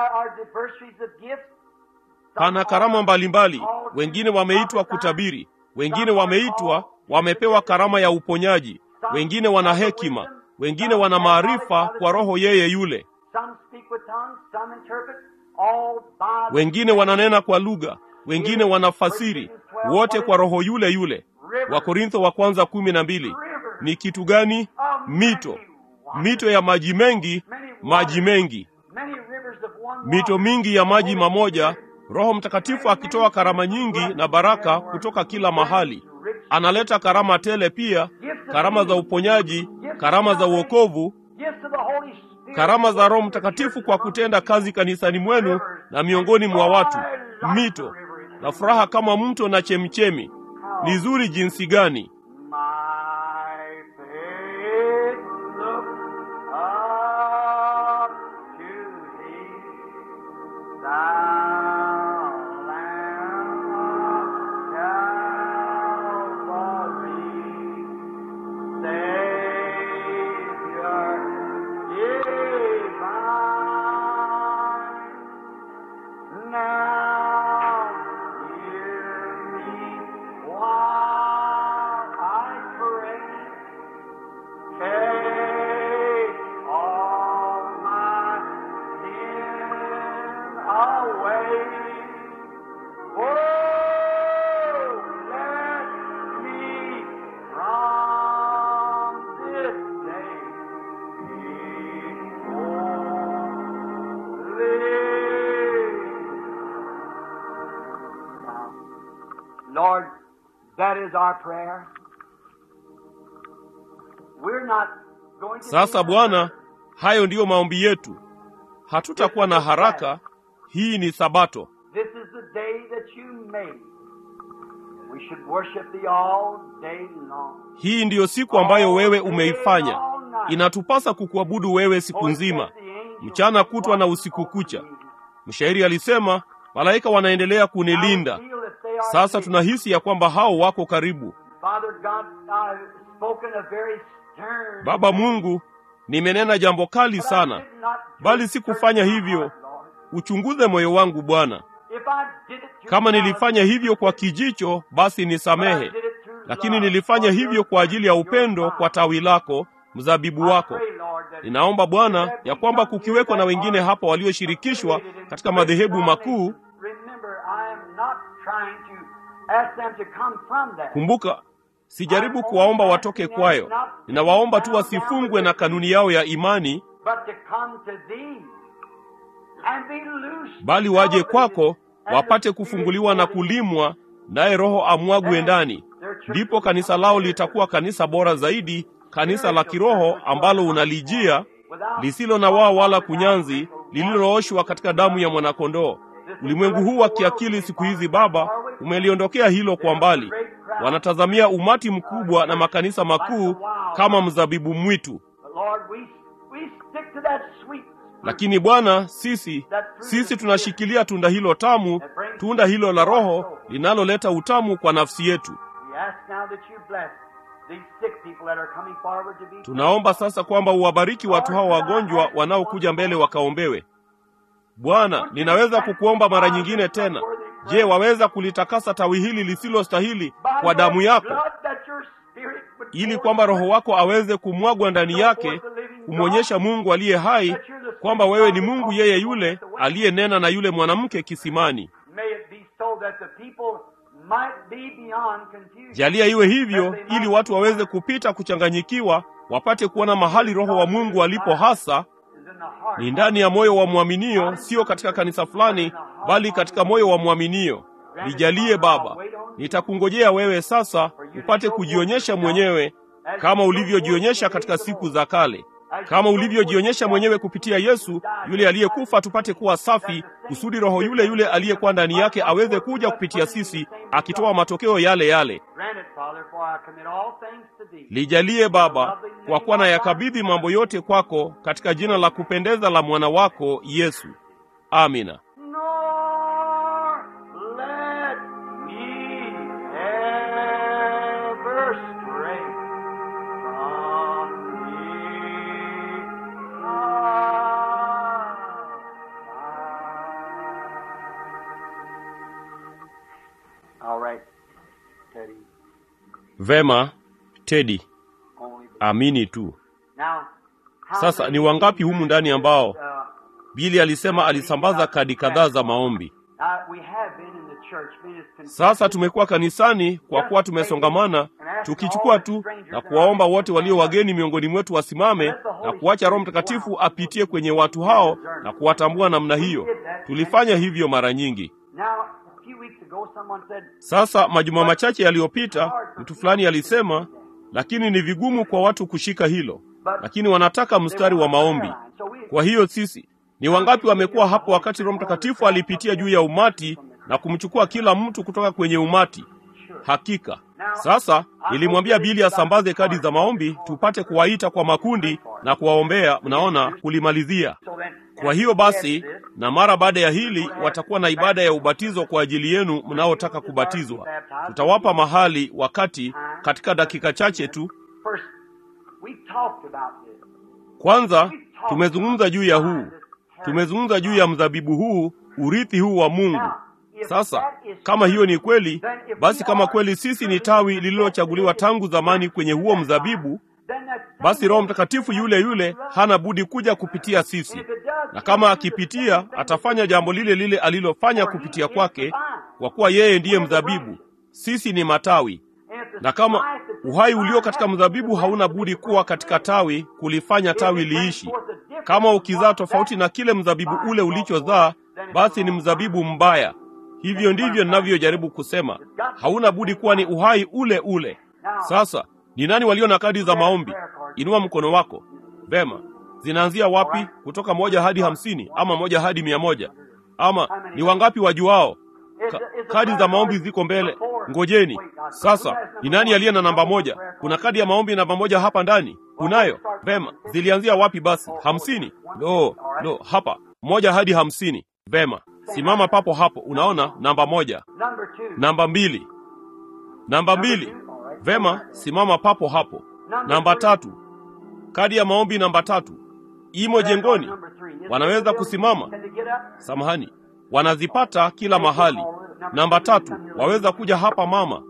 Pana karama mbalimbali. Wengine wameitwa kutabiri, wengine wameitwa wamepewa karama ya uponyaji, wengine wana hekima, wengine wana maarifa kwa Roho yeye yule, wengine wananena kwa lugha, wengine wanafasiri, wote kwa Roho yule yule. Wakorintho wa kwanza kumi na mbili. Ni kitu gani? Mito, mito ya maji mengi, maji mengi, mito mingi ya maji mamoja. Roho Mtakatifu akitoa karama nyingi na baraka kutoka kila mahali. Analeta karama tele pia, karama za uponyaji, karama za uokovu, karama za Roho Mtakatifu kwa kutenda kazi kanisani mwenu na miongoni mwa watu. Mito na furaha kama mto na chemchemi. Ni zuri jinsi gani! Take all Lord, that is our prayer. We're not going to Sasa be- Bwana, hayo ndiyo maombi yetu. Hatutakuwa na haraka. Hii ni Sabato. This is the day that you made. We should worship thee all day long. Hii ndiyo siku ambayo wewe umeifanya. Inatupasa kukuabudu wewe siku nzima, mchana kutwa na usiku kucha. Mshairi alisema, malaika wanaendelea kunilinda. Sasa tunahisi ya kwamba hao wako karibu. Father God, I've spoken a very stern. Baba Mungu, nimenena jambo kali But I sana, did not bali just sikufanya search my hivyo. heart, Lord. Uchunguze moyo wangu Bwana. If I did it through Kama malice, nilifanya hivyo kwa kijicho, basi but I nisamehe, did it through lakini love nilifanya for hivyo your kwa ajili ya your upendo vine. kwa tawi lako, mzabibu I wako. pray, Lord, that Ninaomba Bwana there ya be kwamba some here kukiweko na that wengine are hapa walioshirikishwa affiliated in katika madhehebu great makuu. denominations. Remember, I am not trying to ask them to come from that. Kumbuka, sijaribu kuwaomba watoke kwayo, ninawaomba tu wasifungwe na kanuni yao ya imani, but to come to thee and be loosed. bali waje kwako wapate kufunguliwa na kulimwa, naye Roho amwagwe ndani. Ndipo kanisa lao litakuwa kanisa bora zaidi, kanisa la kiroho ambalo unalijia, lisilo na waa wala kunyanzi, lililooshwa katika damu ya mwanakondoo. Ulimwengu huu wa kiakili siku hizi, Baba, umeliondokea hilo kwa mbali. Wanatazamia umati mkubwa na makanisa makuu kama mzabibu mwitu. But Lord, we, we stick to that sweet Lakini Bwana, sisi sisi tunashikilia tunda hilo tamu, tunda hilo la Roho linaloleta utamu kwa nafsi yetu. We ask now that you bless these sick people that are coming forward to be Tunaomba sasa kwamba uwabariki watu hao wagonjwa wanaokuja mbele wakaombewe. Bwana, ninaweza kukuomba mara nyingine tena. Je, waweza kulitakasa tawi hili lisilostahili kwa damu yako, ili kwamba Roho wako aweze kumwagwa ndani yake, kumwonyesha Mungu aliye hai kwamba wewe ni Mungu yeye yule aliyenena na yule mwanamke kisimani. Jalia iwe hivyo, ili watu waweze kupita kuchanganyikiwa, wapate kuona mahali Roho wa Mungu alipo hasa ni ndani ya moyo wa mwaminio, sio katika kanisa fulani, bali katika moyo wa mwaminio. Nijalie Baba, nitakungojea wewe sasa, upate kujionyesha mwenyewe kama ulivyojionyesha katika siku za kale, kama ulivyojionyesha mwenyewe kupitia Yesu yule aliyekufa, tupate kuwa safi, kusudi Roho yule yule aliyekuwa ndani yake aweze kuja kupitia sisi, akitoa matokeo yale yale. Lijalie Baba, kwa kuwa na yakabidhi mambo yote kwako, katika jina la kupendeza la mwana wako Yesu, amina. Nor let me ever stray from thee. All right, Teddy. Vema, Tedi, Only amini tu. now. how Sasa many ni wangapi humu ndani ambao uh, Bili alisema alisambaza kadi kadhaa za maombi? uh, we have been in the church, been as confessed. Sasa tumekuwa kanisani kwa kuwa tumesongamana, tukichukua tu na kuwaomba wote walio wageni miongoni mwetu wasimame na kuacha Roho Mtakatifu apitie kwenye watu hao na kuwatambua namna hiyo. Tulifanya hivyo mara nyingi. Now, a few weeks ago, someone said, Sasa majuma machache yaliyopita, mtu fulani alisema, lakini ni vigumu kwa watu kushika hilo, lakini wanataka mstari wa maombi. So we, Kwa hiyo sisi ni wangapi wamekuwa hapo wakati Roho Mtakatifu alipitia juu ya umati na kumchukua kila mtu kutoka kwenye umati? Hakika. Sasa nilimwambia Bili asambaze kadi za maombi tupate kuwaita kwa makundi na kuwaombea, mnaona, kulimalizia. so then, Kwa hiyo basi, na mara baada ya hili watakuwa na ibada ya ubatizo kwa ajili yenu mnaotaka kubatizwa. Tutawapa mahali, wakati, katika dakika chache tu. first, we talked about this. Kwanza tumezungumza juu ya huu, tumezungumza juu ya mzabibu huu, urithi huu wa Mungu. Sasa kama hiyo ni kweli, basi kama kweli sisi ni tawi lililochaguliwa tangu zamani kwenye huo mzabibu, Then that basi Roho Mtakatifu yule yule hana budi kuja kupitia sisi, na kama akipitia, atafanya jambo lile lile alilofanya kupitia kwake, kwa kuwa yeye ndiye mzabibu, sisi ni matawi. Na kama uhai ulio katika mzabibu hauna budi kuwa katika tawi, kulifanya tawi liishi. Kama ukizaa tofauti na kile mzabibu ule ulichozaa, basi ni mzabibu mbaya. Hivyo ndivyo ninavyojaribu kusema, hauna budi kuwa ni uhai ule ule. Sasa ni nani walio na kadi za maombi? Inua mkono wako. Vema, zinaanzia wapi? Kutoka moja hadi hamsini ama moja hadi mia moja ama ni wangapi wajuao? Ka, kadi za maombi ziko mbele. Ngojeni sasa, ni nani aliye na namba moja? Kuna kadi ya maombi namba moja hapa ndani? Kunayo. Vema, zilianzia wapi basi? Hamsini? Lo, lo, hapa moja hadi hamsini. Vema, simama papo hapo. Unaona namba moja, namba mbili, namba mbili. Vema, simama papo hapo. Namba tatu, kadi ya maombi namba tatu imo jengoni. Wanaweza kusimama? Samahani, wanazipata kila mahali. Namba tatu, waweza kuja hapa mama.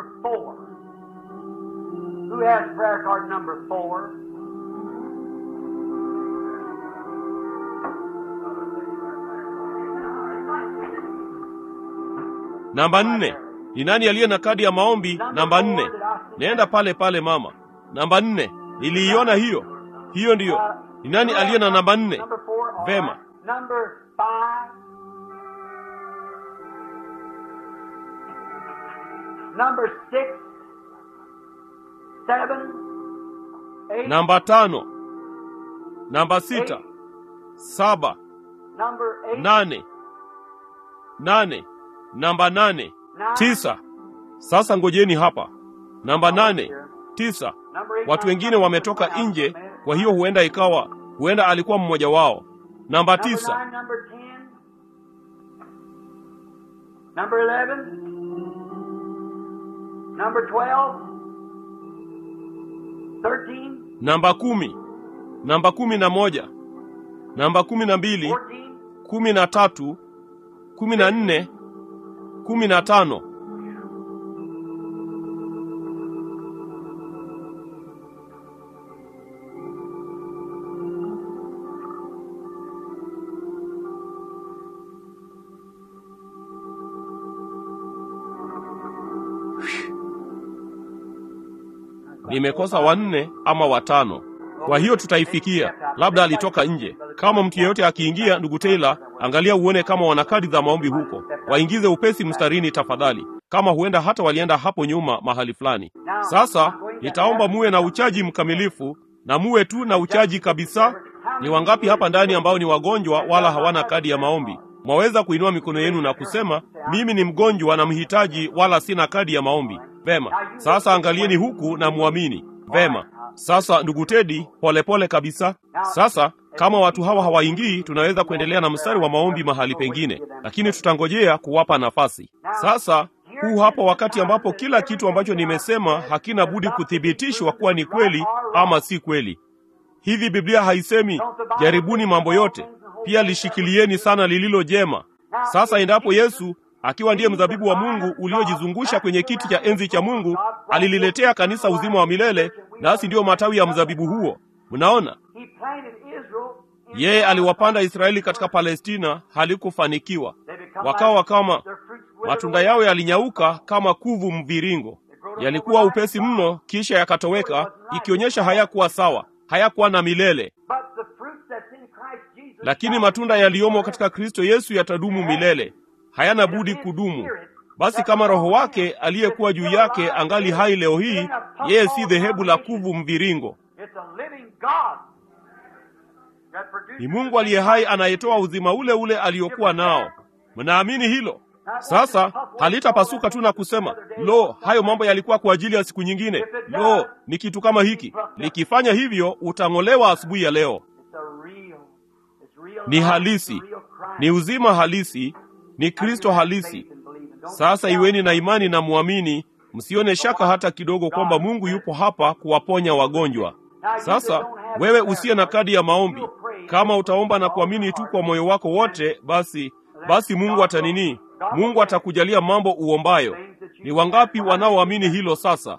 Namba nne, ni nani aliye na kadi ya maombi namba nne? Nenda pale pale mama. Namba nne, niliiona hiyo. Hiyo ndiyo. Ni nani aliye na namba nne? Vema. Namba tano, namba sita, saba, nane, nane, namba nane, tisa. Sasa ngojeni hapa. Namba nane, tisa. Watu wengine wametoka nje, kwa hiyo huenda ikawa, huenda alikuwa mmoja wao. Namba tisa, namba kumi, namba kumi na moja, namba kumi na mbili, kumi na tatu, kumi na nne, kumi na tano. Nimekosa wanne ama watano. Kwa hiyo tutaifikia. Labda alitoka nje. Kama mtu yeyote akiingia, ndugu Taylor, angalia uone kama wana kadi za maombi huko. Waingize upesi mstarini tafadhali, kama huenda hata walienda hapo nyuma mahali fulani. Sasa nitaomba muwe na uchaji mkamilifu na muwe tu na uchaji kabisa. Ni wangapi hapa ndani ambao ni wagonjwa wala hawana kadi ya maombi? Mwaweza kuinua mikono yenu na kusema, mimi ni mgonjwa na mhitaji, wala sina kadi ya maombi. Vema, sasa angalieni huku na muamini. Vema, sasa ndugu Tedi, polepole kabisa. Sasa kama watu hawa hawaingii, tunaweza kuendelea na mstari wa maombi mahali pengine, lakini tutangojea kuwapa nafasi. Sasa huu hapa wakati ambapo kila kitu ambacho nimesema hakina budi kuthibitishwa kuwa ni kweli ama si kweli. Hivi Biblia haisemi jaribuni mambo yote, pia lishikilieni sana lililo jema. Sasa endapo Yesu akiwa ndiye mzabibu wa Mungu uliojizungusha kwenye kiti cha enzi cha Mungu, alililetea kanisa uzima wa milele, nasi ndiyo matawi ya mzabibu huo. Mnaona, yeye aliwapanda Israeli katika Palestina, halikufanikiwa. Wakawa kama matunda yao yalinyauka kama kuvu mviringo, yalikuwa upesi mno, kisha yakatoweka, ikionyesha hayakuwa sawa, hayakuwa na milele. Lakini matunda yaliyomo katika Kristo Yesu yatadumu milele, hayana budi kudumu. Basi kama Roho wake aliyekuwa juu yake angali hai leo hii, yeye si dhehebu la kuvu mviringo, ni Mungu aliye hai anayetoa uzima ule ule aliokuwa nao. Mnaamini hilo? Sasa halitapasuka tu na kusema lo, hayo mambo yalikuwa kwa ajili ya siku nyingine. Lo, ni kitu kama hiki. Likifanya hivyo, utang'olewa asubuhi ya leo. Ni halisi, ni uzima halisi, ni Kristo halisi. Sasa iweni na imani na muamini, msione shaka hata kidogo kwamba Mungu yupo hapa kuwaponya wagonjwa. Sasa wewe usiye na kadi ya maombi, kama utaomba na kuamini tu kwa moyo wako wote, basi basi Mungu atanini? Mungu atakujalia mambo uombayo. Ni wangapi wanaoamini hilo? Sasa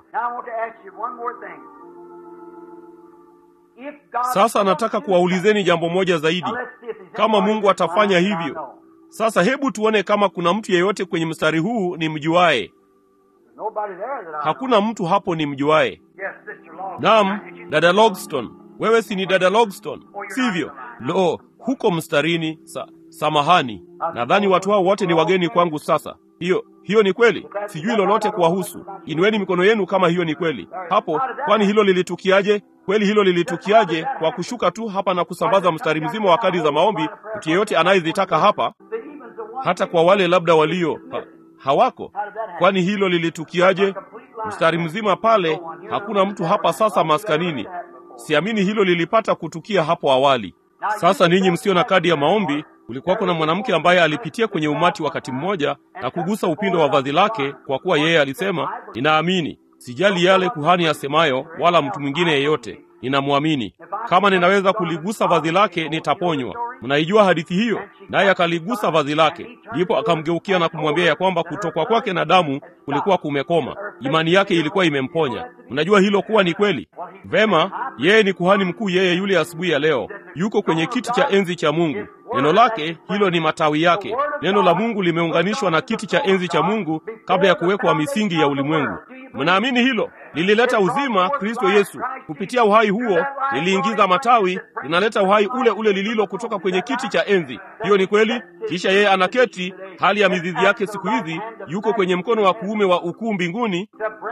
sasa nataka kuwaulizeni jambo moja zaidi, kama Mungu atafanya hivyo. Sasa hebu tuone kama kuna mtu yeyote kwenye mstari huu ni mjuaye. Hakuna mtu hapo ni mjuaye. Naam, dada Logston, wewe si ni dada Logston, sivyo? Lo, huko mstarini. Sa, Samahani, nadhani watu hao wote ni wageni kwangu sasa. Hiyo hiyo ni kweli, sijui lolote kuwahusu. Inueni mikono yenu kama hiyo ni kweli. Hapo, kwani hilo lilitukiaje? Kweli hilo lilitukiaje? Kwa kushuka tu hapa na kusambaza mstari mzima wa kadi za maombi, mtu yeyote anayezitaka hapa, hata kwa wale labda walio ha, hawako. Kwani hilo lilitukiaje? Mstari mzima pale, hakuna mtu hapa sasa maskanini. Siamini hilo lilipata kutukia hapo awali. Sasa ninyi msio na kadi ya maombi, kulikuwa kuna mwanamke ambaye alipitia kwenye umati wakati mmoja na kugusa upindo wa vazi lake, kwa kuwa yeye alisema, ninaamini, sijali yale kuhani asemayo, wala mtu mwingine yeyote, ninamwamini. Kama ninaweza kuligusa vazi lake, nitaponywa. Mnaijua hadithi hiyo? Naye akaligusa vazi lake, ndipo akamgeukia na kumwambia ya kwamba kutokwa kwake na damu kulikuwa kumekoma. Imani yake ilikuwa imemponya. Mnajua hilo kuwa ni kweli? Vema, yeye ni kuhani mkuu, yeye yule asubuhi ya leo yuko kwenye kiti cha enzi cha Mungu. Neno lake hilo ni matawi yake. Neno la Mungu limeunganishwa na kiti cha enzi cha Mungu kabla ya kuwekwa misingi ya ulimwengu. Mnaamini hilo? Lilileta uzima Kristo Yesu. Kupitia uhai huo liliingiza matawi, linaleta uhai ule ule lililo kutoka kwenye kiti cha enzi. Hiyo ni kweli. Kisha yeye anaketi, hali ya mizizi yake siku hizi yuko kwenye mkono wa kuume wa ukuu mbinguni,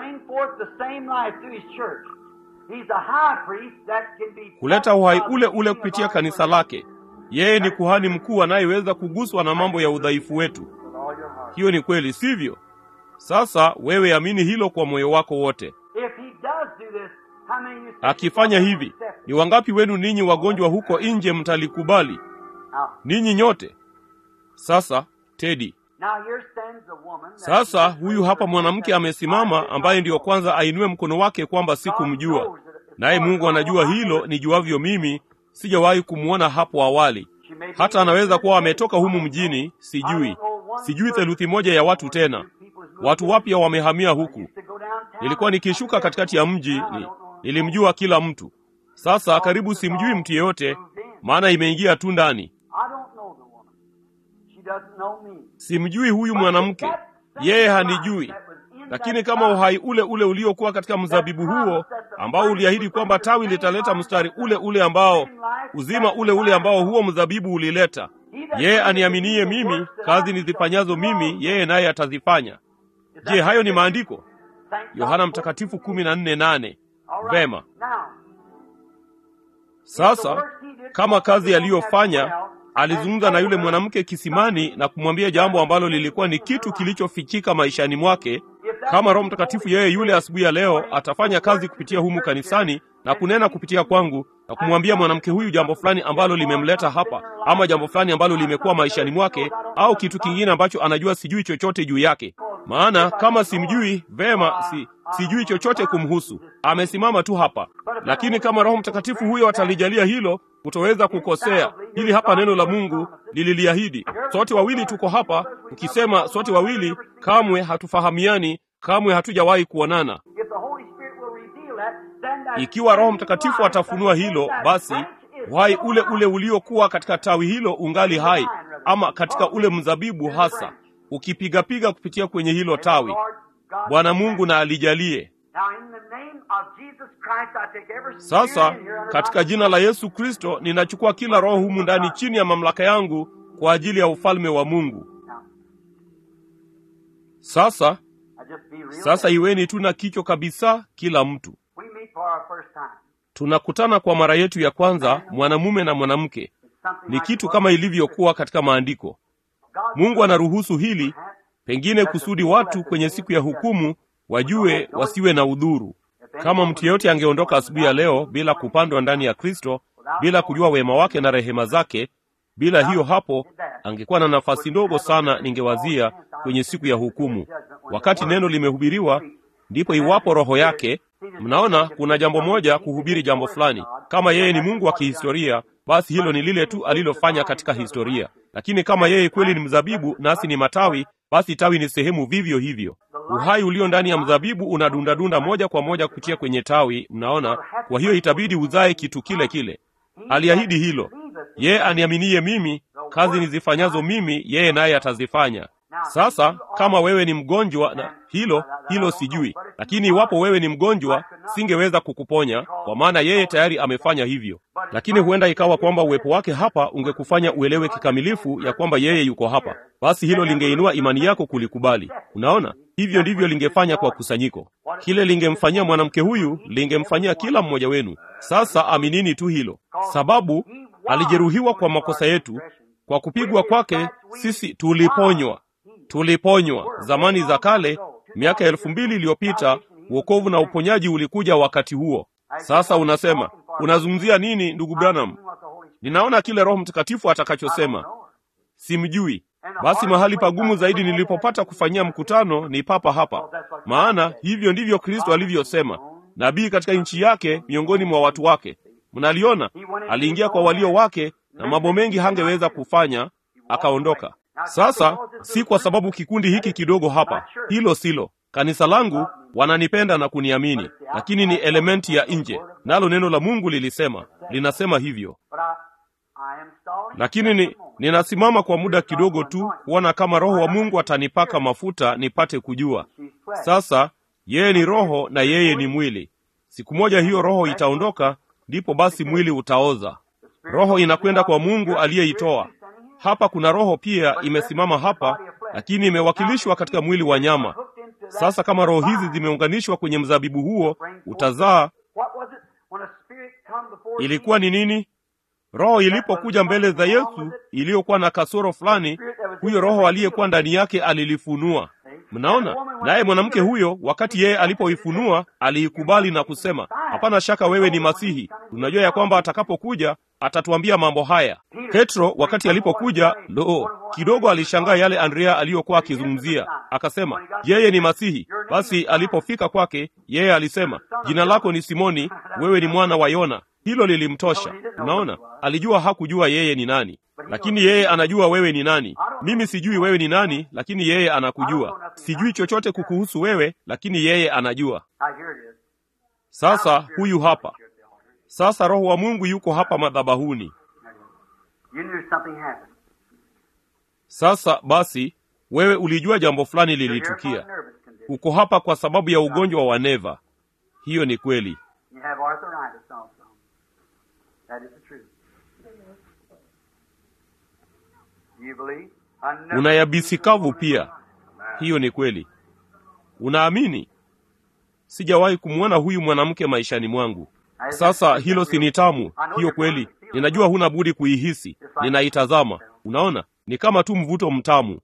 kuleta uhai ule ule kupitia kanisa lake. Yeye ni kuhani mkuu anayeweza kuguswa na mambo ya udhaifu wetu. Hiyo ni kweli, sivyo? Sasa wewe amini hilo kwa moyo wako wote. Akifanya hivi, ni wangapi wenu ninyi wagonjwa huko nje mtalikubali? Ninyi nyote. Sasa Tedi, sasa huyu hapa mwanamke amesimama, ambaye ndiyo kwanza ainue mkono wake kwamba sikumjua, naye Mungu anajua hilo nijuavyo mimi, sijawahi kumwona hapo awali. Hata anaweza kuwa ametoka humu mjini, sijui, sijui theluthi moja ya watu tena. Watu wapya wamehamia huku. Nilikuwa nikishuka katikati ya mji ni, nilimjua kila mtu. Sasa karibu simjui mtu yeyote, maana imeingia tu ndani. Simjui huyu mwanamke, yeye hanijui. Lakini kama uhai ule ule uliokuwa katika mzabibu huo ambao uliahidi kwamba tawi litaleta mstari ule ule ambao uzima ule ule ambao huo mzabibu ulileta, yeye aniaminie mimi, kazi nizifanyazo mimi, yeye naye atazifanya. Je, hayo ni maandiko? Yohana Mtakatifu kumi na nne nane. Vema, sasa kama kazi aliyofanya alizungumza na yule mwanamke kisimani na kumwambia jambo ambalo lilikuwa ni kitu kilichofichika maishani mwake. Kama Roho Mtakatifu yeye yule asubuhi ya leo atafanya kazi kupitia humu kanisani na kunena kupitia kwangu na kumwambia mwanamke huyu jambo fulani ambalo limemleta hapa, ama jambo fulani ambalo limekuwa maishani mwake, au kitu kingine ambacho anajua sijui chochote juu yake. Maana kama simjui vema, si sijui chochote kumhusu, amesimama tu hapa. Lakini kama Roho Mtakatifu huyo atalijalia hilo, kutoweza kukosea. Hili hapa neno la Mungu lililiahidi. Sote wawili tuko hapa, tukisema sote wawili, kamwe hatufahamiani, kamwe hatujawahi kuonana. Ikiwa Roho Mtakatifu atafunua hilo, basi uhai ule ule uliokuwa katika tawi hilo ungali hai, ama katika ule mzabibu hasa, ukipigapiga kupitia kwenye hilo tawi. Bwana Mungu na alijalie. Sasa katika jina la Yesu Kristo ninachukua kila roho humu ndani chini ya mamlaka yangu kwa ajili ya ufalme wa Mungu. Sasa sasa iweni tu na kichwa kabisa, kila mtu. Tunakutana kwa mara yetu ya kwanza, mwanamume na mwanamke. Ni kitu kama ilivyokuwa katika maandiko. Mungu anaruhusu hili, pengine kusudi watu kwenye siku ya hukumu wajue, wasiwe na udhuru. Kama mtu yeyote angeondoka asubuhi ya leo bila kupandwa ndani ya Kristo, bila kujua wema wake na rehema zake, bila hiyo hapo, angekuwa na nafasi ndogo sana, ningewazia, kwenye siku ya hukumu. Wakati neno limehubiriwa, ndipo iwapo roho yake. Mnaona, kuna jambo moja kuhubiri jambo fulani. Kama yeye ni Mungu wa kihistoria, basi hilo ni lile tu alilofanya katika historia. Lakini kama yeye kweli ni mzabibu nasi ni matawi, basi tawi ni sehemu vivyo hivyo. Uhai ulio ndani ya mzabibu unadundadunda moja kwa moja kupitia kwenye tawi. Mnaona, kwa hiyo itabidi uzae kitu kile kile. Aliahidi hilo, yeye aniaminie mimi, kazi nizifanyazo mimi, yeye naye atazifanya. Sasa kama wewe ni mgonjwa na hilo hilo sijui, lakini iwapo wewe ni mgonjwa, singeweza kukuponya kwa maana yeye tayari amefanya hivyo. Lakini huenda ikawa kwamba uwepo wake hapa ungekufanya uelewe kikamilifu ya kwamba yeye yuko hapa, basi hilo lingeinua imani yako kulikubali. Unaona, hivyo ndivyo lingefanya kwa kusanyiko. Kile lingemfanyia mwanamke huyu lingemfanyia kila mmoja wenu. Sasa aminini tu hilo, sababu alijeruhiwa kwa makosa yetu, kwa kupigwa kwake sisi tuliponywa tuliponywa zamani za kale, miaka elfu mbili iliyopita. Wokovu na uponyaji ulikuja wakati huo. Sasa unasema unazungumzia nini, ndugu Branham? Ninaona kile Roho Mtakatifu atakachosema, simjui. Basi mahali pagumu zaidi nilipopata kufanyia mkutano ni papa hapa, maana hivyo ndivyo Kristo alivyosema, nabii katika nchi yake, miongoni mwa watu wake. Mnaliona, aliingia kwa walio wake na mambo mengi hangeweza kufanya, akaondoka. Sasa si kwa sababu kikundi hiki kidogo hapa, hilo silo. Kanisa langu wananipenda na kuniamini, lakini ni elementi ya nje, nalo neno la Mungu lilisema, linasema hivyo. Lakini ni, ninasimama kwa muda kidogo tu kuona kama Roho wa Mungu atanipaka mafuta nipate kujua. Sasa yeye ni roho na yeye ni mwili. Siku moja hiyo roho itaondoka, ndipo basi mwili utaoza. Roho inakwenda kwa Mungu aliyeitoa. Hapa kuna roho pia imesimama hapa, lakini imewakilishwa katika mwili wa nyama. Sasa kama roho hizi zimeunganishwa kwenye mzabibu huo, utazaa. Ilikuwa ni nini? Roho ilipokuja mbele za Yesu iliyokuwa na kasoro fulani, huyo roho aliyekuwa ndani yake alilifunua. Mnaona, naye mwanamke huyo, wakati yeye alipoifunua, aliikubali na kusema, hapana shaka wewe ni Masihi. Tunajua ya kwamba atakapokuja atatuambia mambo haya. Petro wakati alipokuja, lo, kidogo alishangaa yale Andrea aliyokuwa akizungumzia, akasema yeye ni Masihi. Basi alipofika kwake, yeye alisema, jina lako ni Simoni, wewe ni mwana wa Yona. Hilo lilimtosha. Unaona, alijua hakujua yeye ni nani, lakini yeye anajua wewe ni nani. Mimi sijui wewe ni nani, lakini yeye anakujua. Sijui chochote kukuhusu wewe, lakini yeye anajua. Sasa huyu hapa sasa Roho wa Mungu yuko hapa madhabahuni. Sasa basi, wewe ulijua jambo fulani lilitukia. Uko hapa kwa sababu ya ugonjwa wa neva. Hiyo ni kweli. Una yabisi kavu pia. Hiyo ni kweli. Unaamini? Sijawahi kumwona huyu mwanamke maishani mwangu. Sasa hilo si ni tamu? Hiyo kweli, ninajua huna budi kuihisi. Ninaitazama, unaona, ni kama tu mvuto mtamu.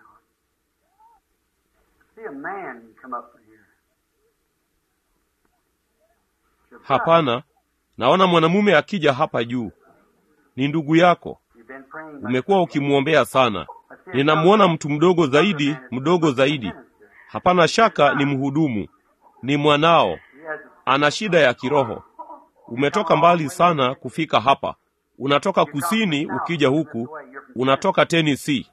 Hapana, naona mwanamume akija hapa juu. Ni ndugu yako, umekuwa ukimwombea sana. Ninamwona mtu mdogo zaidi, mdogo zaidi. Hapana shaka ni mhudumu, ni mwanao, ana shida ya kiroho. Umetoka mbali sana kufika hapa. Unatoka kusini ukija huku, unatoka Tennessee.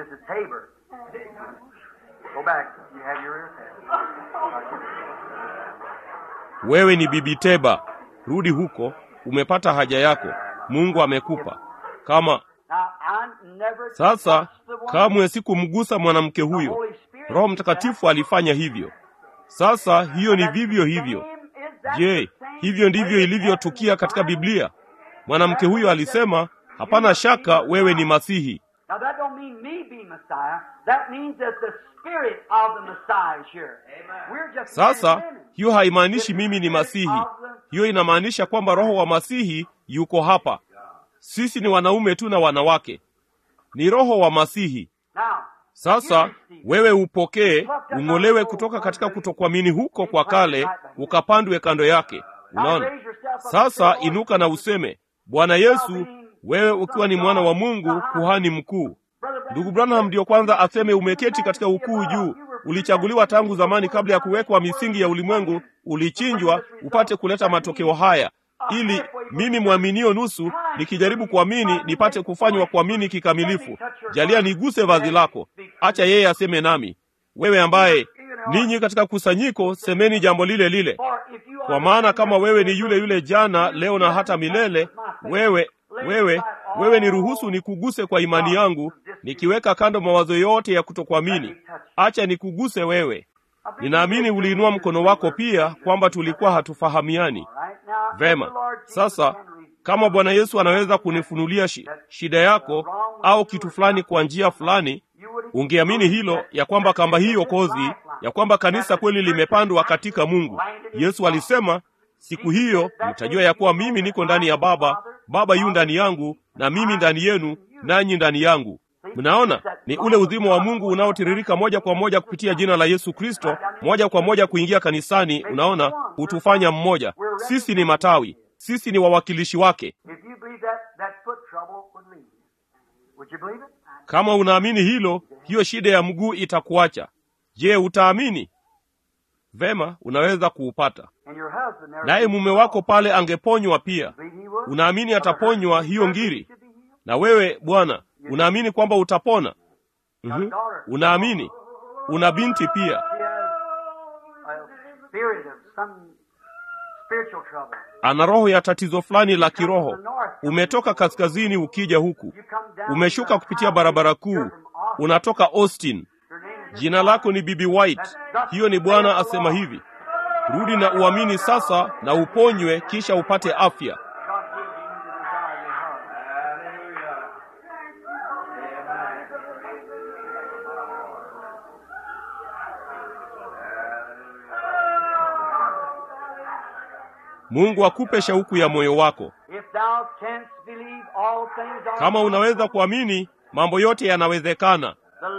Wewe ni Bibi Teba, rudi huko, umepata haja yako, Mungu amekupa. Kama sasa, kamwe sikumgusa mwanamke huyo, Roho Mtakatifu alifanya hivyo. Sasa hiyo ni vivyo hivyo. Je, hivyo ndivyo ilivyotukia katika Biblia? Mwanamke huyo alisema, hapana shaka wewe ni Masihi. Sasa hiyo haimaanishi mimi ni Masihi. Hiyo inamaanisha kwamba Roho wa Masihi yuko hapa. Sisi ni wanaume tu na wanawake, ni Roho wa Masihi. Sasa wewe upokee, ung'olewe kutoka katika kutokuamini huko kwa kale, ukapandwe kando yake. Unaona? Sasa inuka na useme, Bwana Yesu, wewe ukiwa ni mwana wa Mungu, kuhani mkuu. Ndugu Branham ndiyo kwanza aseme umeketi katika ukuu juu. Ulichaguliwa tangu zamani, kabla ya kuwekwa misingi ya ulimwengu, ulichinjwa upate kuleta matokeo haya, ili mimi mwaminio nusu nikijaribu kuamini nipate kufanywa kuamini kikamilifu. Jalia niguse vazi lako, acha yeye aseme nami. Wewe ambaye ninyi katika kusanyiko semeni jambo lile lile, kwa maana kama wewe ni yule yule jana, leo na hata milele, wewe wewe wewe niruhusu nikuguse kwa imani yangu, nikiweka kando mawazo yote ya kutokuamini. Acha nikuguse wewe. Ninaamini uliinua mkono wako pia kwamba tulikuwa hatufahamiani vema. Sasa kama Bwana Yesu anaweza kunifunulia shi, shida yako au kitu fulani kwa njia fulani, ungeamini hilo, ya kwamba kamba hii okozi, ya kwamba kanisa kweli limepandwa katika Mungu. Yesu alisema siku hiyo mtajua ya kuwa mimi niko ndani ya Baba, Baba yu ndani yangu, na mimi ndani yenu, nanyi ndani yangu. Mnaona, ni ule uzima wa Mungu unaotiririka moja kwa moja kupitia jina la Yesu Kristo, moja kwa moja kuingia kanisani. Unaona, hutufanya mmoja. Sisi ni matawi, sisi ni wawakilishi wake. Kama unaamini hilo, hiyo shida ya mguu itakuacha. Je, utaamini? Vema, unaweza kuupata. Naye mume wako pale angeponywa pia. Unaamini ataponywa hiyo ngiri? Na wewe bwana, unaamini kwamba utapona? mm-hmm. Unaamini? Una binti pia, ana roho ya tatizo fulani la kiroho. Umetoka kaskazini ukija huku, umeshuka kupitia barabara kuu, unatoka Austin. Jina lako ni Bibi White. Hiyo ni Bwana asema hivi, rudi na uamini sasa na uponywe, kisha upate afya. Mungu akupe shauku ya moyo wako. Kama unaweza kuamini, mambo yote yanawezekana.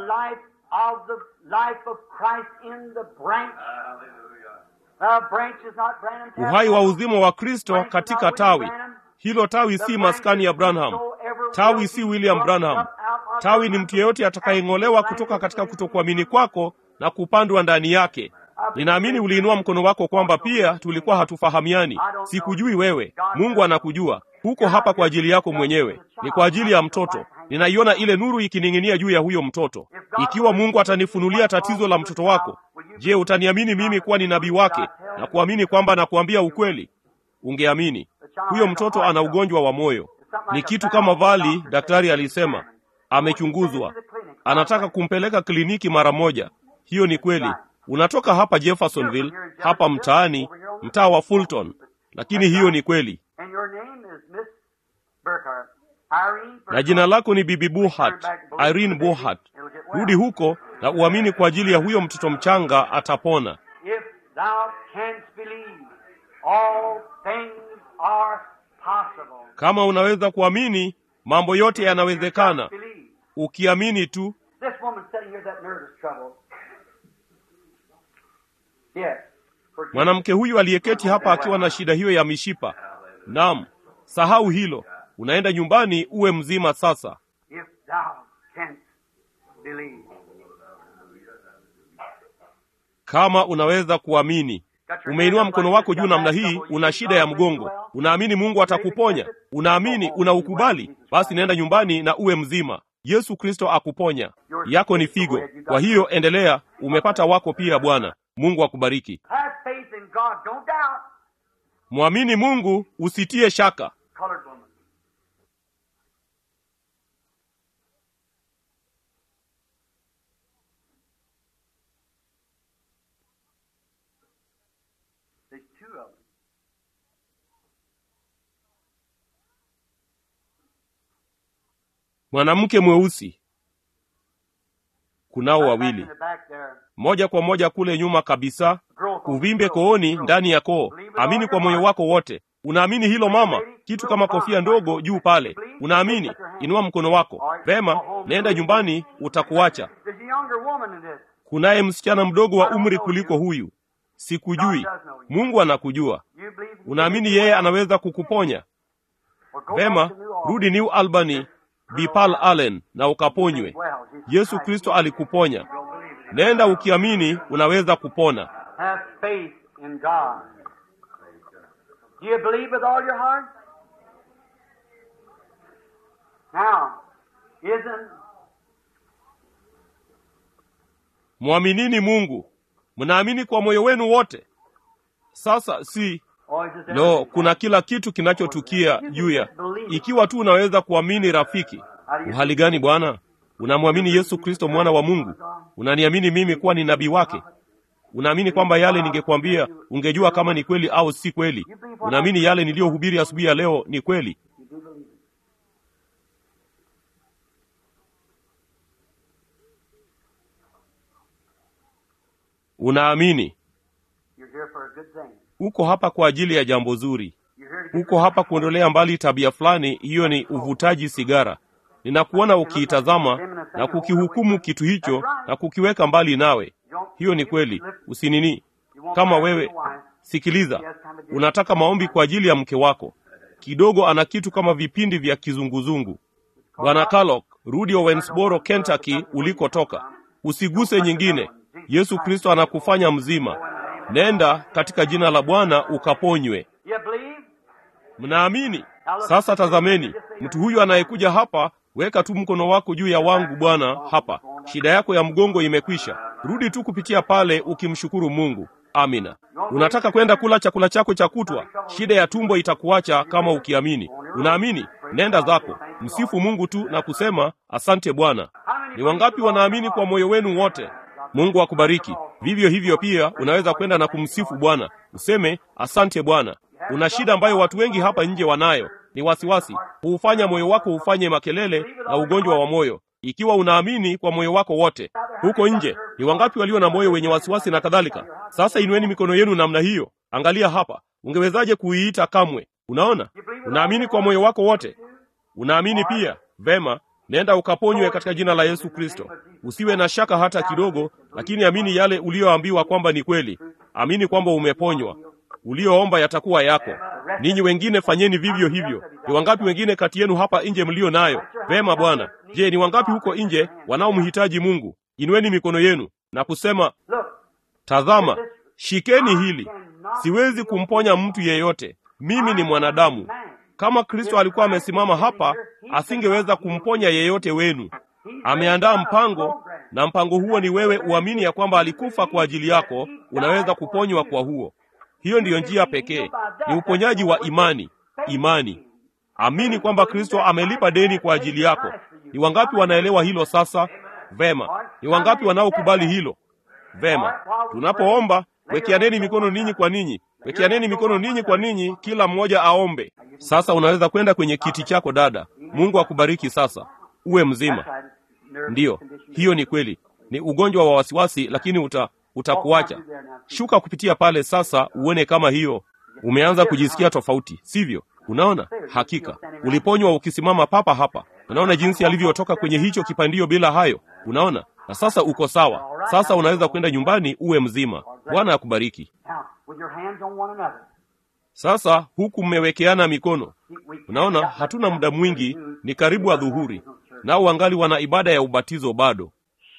Uhai wa uzima wa Kristo katika tawi hilo. Tawi si maskani ya Branham, tawi si William Branham. Tawi ni mtu yeyote atakayeng'olewa kutoka katika kutokuamini kwako na kupandwa ndani yake. Ninaamini uliinua mkono wako kwamba pia tulikuwa hatufahamiani. Sikujui wewe, Mungu anakujua. Huko hapa kwa ajili yako mwenyewe, ni kwa ajili ya mtoto. Ninaiona ile nuru ikining'inia juu ya huyo mtoto. Ikiwa Mungu atanifunulia tatizo la mtoto wako, je, utaniamini mimi kuwa ni nabii wake na kuamini kwamba nakuambia ukweli? Ungeamini. Huyo mtoto ana ugonjwa wa moyo, ni kitu kama vali. Daktari alisema amechunguzwa, anataka kumpeleka kliniki mara moja. Hiyo ni kweli. Unatoka hapa Jeffersonville, hapa mtaani, mtaa wa Fulton, lakini hiyo ni kweli. Na jina lako ni Bibi Buhat, Irene Buhat. Rudi huko na uamini kwa ajili ya huyo mtoto mchanga, atapona. Kama unaweza kuamini, mambo yote yanawezekana ukiamini tu. Mwanamke huyu aliyeketi hapa akiwa na shida hiyo ya mishipa. Naam, sahau hilo, unaenda nyumbani uwe mzima sasa. Kama unaweza kuamini. Umeinua mkono wako juu namna hii, una shida ya mgongo, unaamini Mungu atakuponya, unaamini, unaukubali, basi naenda nyumbani na uwe mzima. Yesu Kristo akuponya. Yako ni figo. Kwa hiyo endelea, umepata wako pia. Bwana Mungu akubariki. Mwamini Mungu, usitie shaka. Mwanamke mweusi, kunao wawili, moja kwa moja kule nyuma kabisa, uvimbe kooni, ndani ya koo. Amini kwa moyo wako wote. Unaamini hilo mama? Kitu kama kofia ndogo juu pale, unaamini? Inua mkono wako. Vema, nenda nyumbani, utakuacha. Kunaye msichana mdogo wa umri kuliko huyu, sikujui. Mungu anakujua. Unaamini yeye anaweza kukuponya? Vema, rudi New Albany Bipal Allen na ukaponywe. Yesu Kristo alikuponya. Nenda ukiamini, unaweza kupona. Mwaminini Mungu. Mnaamini kwa moyo wenu wote. Sasa si Lo, kuna kila kitu kinachotukia juu ya ikiwa tu unaweza kuamini. Rafiki, uhali gani bwana? Unamwamini Yesu Kristo mwana wa Mungu? Unaniamini mimi kuwa ni nabii wake? Unaamini kwamba yale ningekwambia ungejua kama ni kweli au si kweli? Unaamini yale niliyohubiri asubuhi ya leo ni kweli? Unaamini uko hapa kwa ajili ya jambo zuri. Uko hapa kuondolea mbali tabia fulani, hiyo ni uvutaji sigara. Ninakuona ukiitazama na kukihukumu kitu hicho na kukiweka mbali nawe. Hiyo ni kweli, usinini. Kama wewe, sikiliza, unataka maombi kwa ajili ya mke wako, kidogo ana kitu kama vipindi vya kizunguzungu. Bwana Kalok, rudi Owensboro, Kentucky ulikotoka, usiguse nyingine. Yesu Kristo anakufanya mzima. Nenda katika jina la Bwana ukaponywe. Mnaamini? Sasa tazameni, mtu huyu anayekuja hapa, weka tu mkono wako juu ya wangu Bwana hapa. Shida yako ya mgongo imekwisha. Rudi tu kupitia pale ukimshukuru Mungu. Amina. Unataka kwenda kula chakula chako cha kutwa, shida ya tumbo itakuacha kama ukiamini. Unaamini? Nenda zako, msifu Mungu tu na kusema asante Bwana. Ni wangapi wanaamini kwa moyo wenu wote? Mungu akubariki. Vivyo hivyo pia unaweza kwenda na kumsifu Bwana, useme asante Bwana. Una shida ambayo watu wengi hapa nje wanayo, ni wasiwasi. Huufanya moyo wako ufanye makelele na ugonjwa wa moyo. Ikiwa unaamini kwa moyo wako wote, huko nje ni wangapi walio na moyo wenye wasiwasi na kadhalika? Sasa inueni mikono yenu namna hiyo. Angalia hapa, ungewezaje kuiita kamwe? Unaona, unaamini kwa moyo wako wote. Unaamini pia vema. Nenda ukaponywe katika jina la Yesu Kristo. Usiwe na shaka hata kidogo, lakini amini yale uliyoambiwa kwamba ni kweli. Amini kwamba umeponywa. Ulioomba yatakuwa yako. Ninyi wengine fanyeni vivyo hivyo. Ni wangapi wengine kati yenu hapa nje mlio nayo? Vema Bwana. Je, ni wangapi huko nje wanaomhitaji Mungu? Inueni mikono yenu na kusema, tazama, shikeni hili. Siwezi kumponya mtu yeyote. Mimi ni mwanadamu. Kama Kristo alikuwa amesimama hapa, asingeweza kumponya yeyote wenu. Ameandaa mpango, na mpango huo ni wewe uamini ya kwamba alikufa kwa ajili yako, unaweza kuponywa kwa huo. Hiyo ndiyo njia pekee, ni uponyaji wa imani. Imani, amini kwamba Kristo amelipa deni kwa ajili yako. Ni wangapi wanaelewa hilo sasa? Vema. Ni wangapi wanaokubali hilo? Vema. Tunapoomba, wekeaneni mikono ninyi kwa ninyi, wekeaneni mikono ninyi kwa ninyi, kila mmoja aombe. Sasa unaweza kwenda kwenye kiti chako dada. Mungu akubariki. Sasa uwe mzima. Ndiyo, hiyo ni kweli, ni ugonjwa wa wasiwasi, lakini uta utakuacha. Shuka kupitia pale sasa, uone kama hiyo umeanza kujisikia tofauti, sivyo? Unaona, hakika uliponywa ukisimama papa hapa. Unaona jinsi alivyotoka kwenye hicho kipandio bila hayo. Unaona, na sasa uko sawa. Sasa unaweza kwenda nyumbani, uwe mzima. Bwana akubariki. Sasa huku mmewekeana mikono. Unaona, hatuna muda mwingi, ni karibu adhuhuri, nao wangali wana ibada ya ubatizo bado.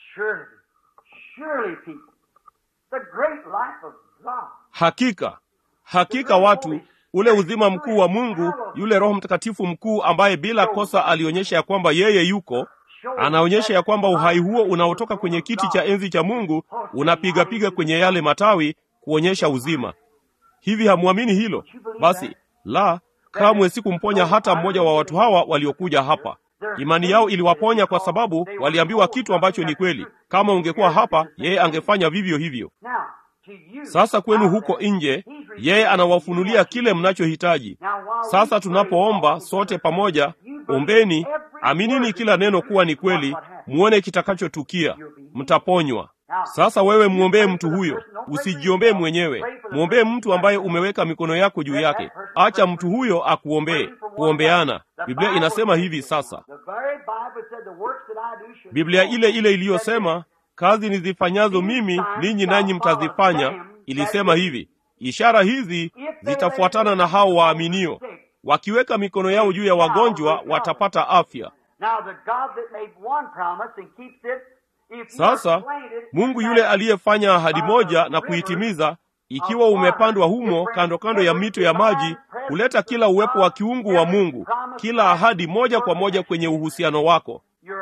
Hakika, hakika watu, ule uzima mkuu wa Mungu, yule Roho Mtakatifu mkuu ambaye bila kosa alionyesha ya kwamba yeye yuko, anaonyesha ya kwamba uhai huo unaotoka kwenye kiti cha enzi cha Mungu unapigapiga kwenye yale matawi kuonyesha uzima. Hivi hamwamini hilo? Basi la, kamwe sikumponya hata mmoja wa watu hawa waliokuja hapa. Imani yao iliwaponya kwa sababu waliambiwa kitu ambacho ni kweli. Kama ungekuwa hapa, yeye angefanya vivyo hivyo. Sasa kwenu huko nje, yeye anawafunulia kile mnachohitaji. Sasa tunapoomba sote pamoja, ombeni, aminini kila neno kuwa ni kweli, muone kitakachotukia, mtaponywa. Sasa wewe mwombee mtu huyo, usijiombee mwenyewe. Mwombee mtu ambaye umeweka mikono yako juu yake. Acha mtu huyo akuombee. Kuombeana, Biblia inasema hivi. Sasa Biblia ile ile iliyosema kazi nizifanyazo mimi ninyi nanyi mtazifanya, ilisema hivi, ishara hizi zitafuatana na hao waaminio, wakiweka mikono yao juu ya wagonjwa watapata afya. Sasa Mungu yule aliyefanya ahadi moja na kuitimiza, ikiwa umepandwa humo kando kando ya mito ya maji, huleta kila uwepo wa kiungu wa Mungu, kila ahadi moja kwa moja kwenye uhusiano wako.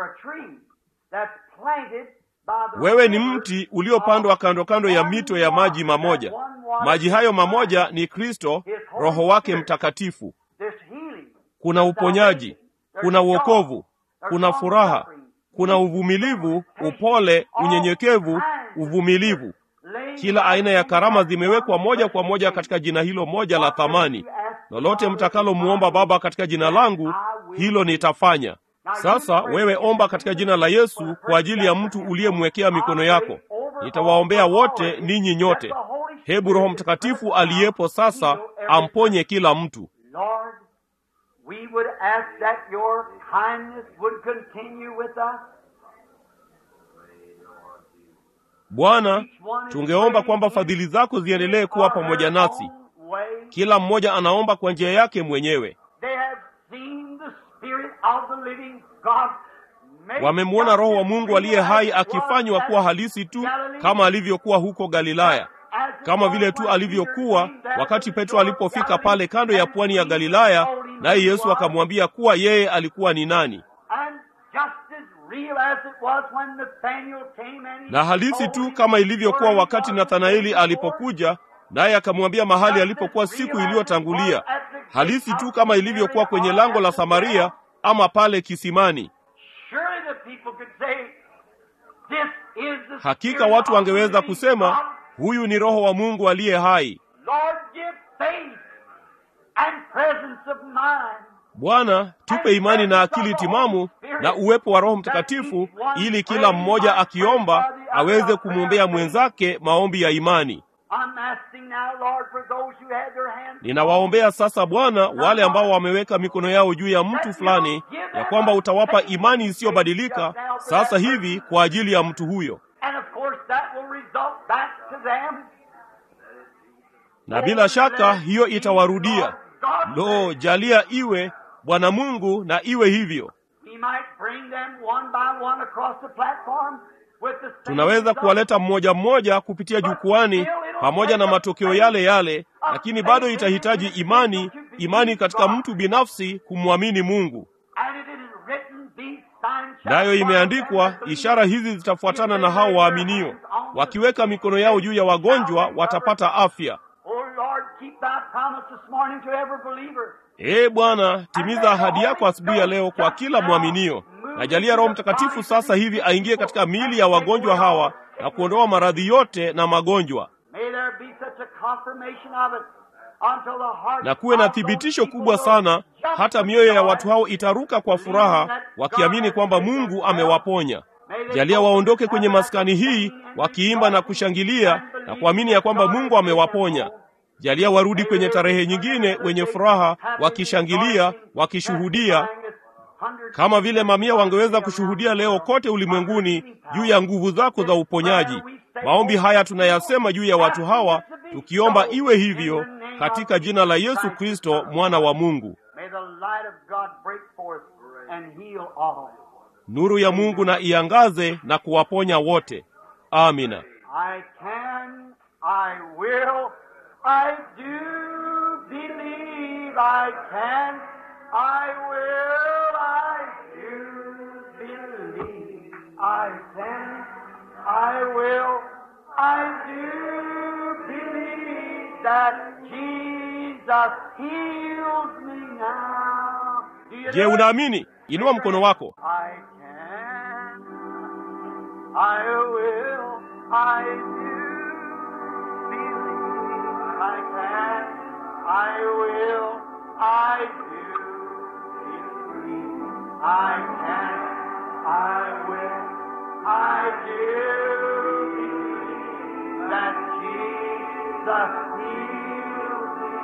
Wewe ni mti uliopandwa kando kando ya mito ya maji mamoja. Maji hayo mamoja ni Kristo, Roho wake Mtakatifu. There's healing. Kuna uponyaji, kuna wokovu, kuna furaha, kuna uvumilivu, upole, unyenyekevu, uvumilivu. Kila aina ya karama zimewekwa moja kwa moja katika jina hilo moja la thamani. Lolote mtakalomwomba Baba katika jina langu, hilo nitafanya. Sasa wewe omba katika jina la Yesu kwa ajili ya mtu uliyemwekea mikono yako. Nitawaombea wote ninyi nyote. Hebu Roho Mtakatifu aliyepo sasa amponye kila mtu. Lord, we would ask that your kindness would continue with us. Bwana, tungeomba kwamba fadhili zako ziendelee kuwa pamoja nasi. Kila mmoja anaomba kwa njia yake mwenyewe. They have seen the Spirit of the living God make Wamemwona Roho wa Mungu aliye hai akifanywa kuwa halisi tu kama alivyokuwa huko Galilaya, kama vile tu alivyokuwa wakati Petro alipofika pale kando ya pwani ya Galilaya, naye Yesu akamwambia kuwa yeye alikuwa ni nani. And just as real as it was when Nathaniel came and he na halisi tu told him kama ilivyokuwa where he wakati was Nathanaeli before, alipokuja naye akamwambia mahali alipokuwa siku iliyotangulia, halisi tu kama ilivyokuwa kwenye lango la Samaria ama pale kisimani. surely the people could say, This is the Hakika Spirit watu of wangeweza the living kusema God. huyu ni Roho wa Mungu aliye hai. Lord, give faith and presence of mind. Bwana, tupe imani na akili timamu na uwepo wa Roho Mtakatifu, ili kila mmoja akiomba aweze kumwombea mwenzake maombi ya imani. I'm asking now, Lord, for those who had their hands Ninawaombea sasa Bwana, wale ambao wameweka mikono yao juu ya mtu fulani, ya kwamba utawapa imani isiyobadilika sasa hivi kwa ajili ya mtu huyo, And of course that will result back to them. na bila shaka hiyo itawarudia. Lo, jalia iwe Bwana Mungu, na iwe hivyo. We might bring them one by one across the platform with the same Tunaweza result. kuwaleta mmoja mmoja kupitia jukwani pamoja na matokeo yale yale, lakini bado itahitaji imani, imani katika mtu binafsi kumwamini Mungu. And it is written, these signs shall Nayo follow imeandikwa, them that believe. ishara hizi zitafuatana na hao waaminio, wakiweka mikono yao juu ya wagonjwa watapata afya. Oh Lord, keep thy promise this morning to every believer. Ee Bwana, timiza ahadi yako asubuhi ya leo kwa kila mwaminio. Najalia Roho Mtakatifu sasa hivi aingie katika miili ya wagonjwa hawa na kuondoa maradhi yote na magonjwa, May there be such a confirmation of it until the heart na kuwe na thibitisho kubwa sana, hata mioyo ya watu hao itaruka kwa furaha, wakiamini kwamba Mungu amewaponya. Jalia waondoke kwenye maskani hii wakiimba na kushangilia na kuamini ya kwamba Mungu amewaponya. Jalia warudi kwenye tarehe nyingine wenye furaha, wakishangilia, wakishuhudia kama vile mamia wangeweza kushuhudia leo kote ulimwenguni juu ya nguvu zako za uponyaji. Maombi haya tunayasema juu ya watu hawa, tukiomba iwe hivyo katika jina la Yesu Kristo mwana wa Mungu. May the light of God break forth and heal all. Nuru ya Mungu na iangaze na kuwaponya wote. Amina. I can, I will, I do believe I can, I will, I do believe I can, I will, I do believe that Jesus heals me now. Do you Je, do it? unaamini? Inua mkono wako. I can, I will, I do believe I can, I will, I do believe I can, I will, I do believe that Jesus heals me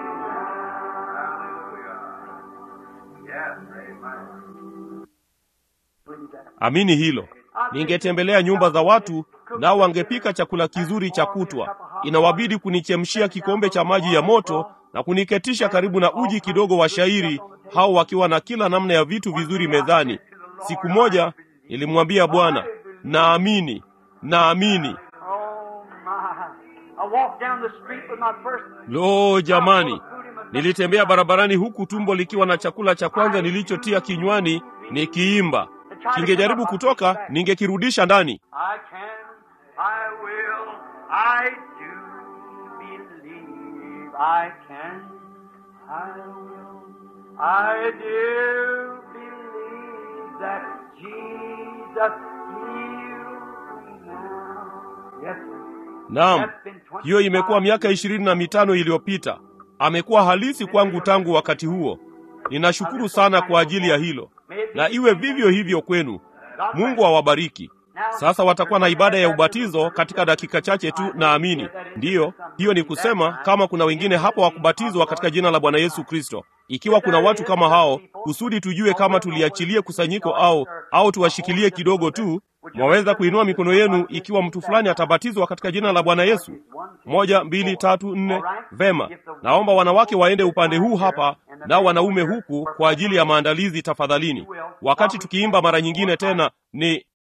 now. Yes, amen. Believe that. Amini hilo. Ningetembelea nyumba za watu, nao wangepika chakula kizuri cha kutwa. Inawabidi kunichemshia kikombe cha maji ya moto na kuniketisha karibu na uji kidogo wa shairi, hao wakiwa na kila namna ya vitu vizuri mezani. Siku moja nilimwambia Bwana, naamini, naamini. Oh my. I walked down the street with my first Lo, jamani, nilitembea barabarani huku tumbo likiwa na chakula cha kwanza nilichotia kinywani, nikiimba. Kingejaribu kutoka, ningekirudisha ndani. I can, I will, I do believe I can, I do believe that Jesus heals me now. Yes, Naam, hiyo imekuwa miaka ishirini na mitano iliyopita. Amekuwa halisi kwangu tangu wakati huo. Ninashukuru sana kwa ajili ya hilo, na iwe vivyo hivyo kwenu. Mungu awabariki. Sasa watakuwa na ibada ya ubatizo katika dakika chache tu, naamini. Ndiyo, hiyo ni kusema kama kuna wengine hapo wa kubatizwa katika jina la Bwana Yesu Kristo. Ikiwa kuna watu kama hao, kusudi tujue kama tuliachilie kusanyiko au au tuwashikilie kidogo tu, mwaweza kuinua mikono yenu ikiwa mtu fulani atabatizwa katika jina la Bwana Yesu. Moja, mbili, tatu, nne. Vema, naomba wanawake waende upande huu hapa, nao wanaume huku kwa ajili ya maandalizi, tafadhalini. Wakati tukiimba mara nyingine tena, ni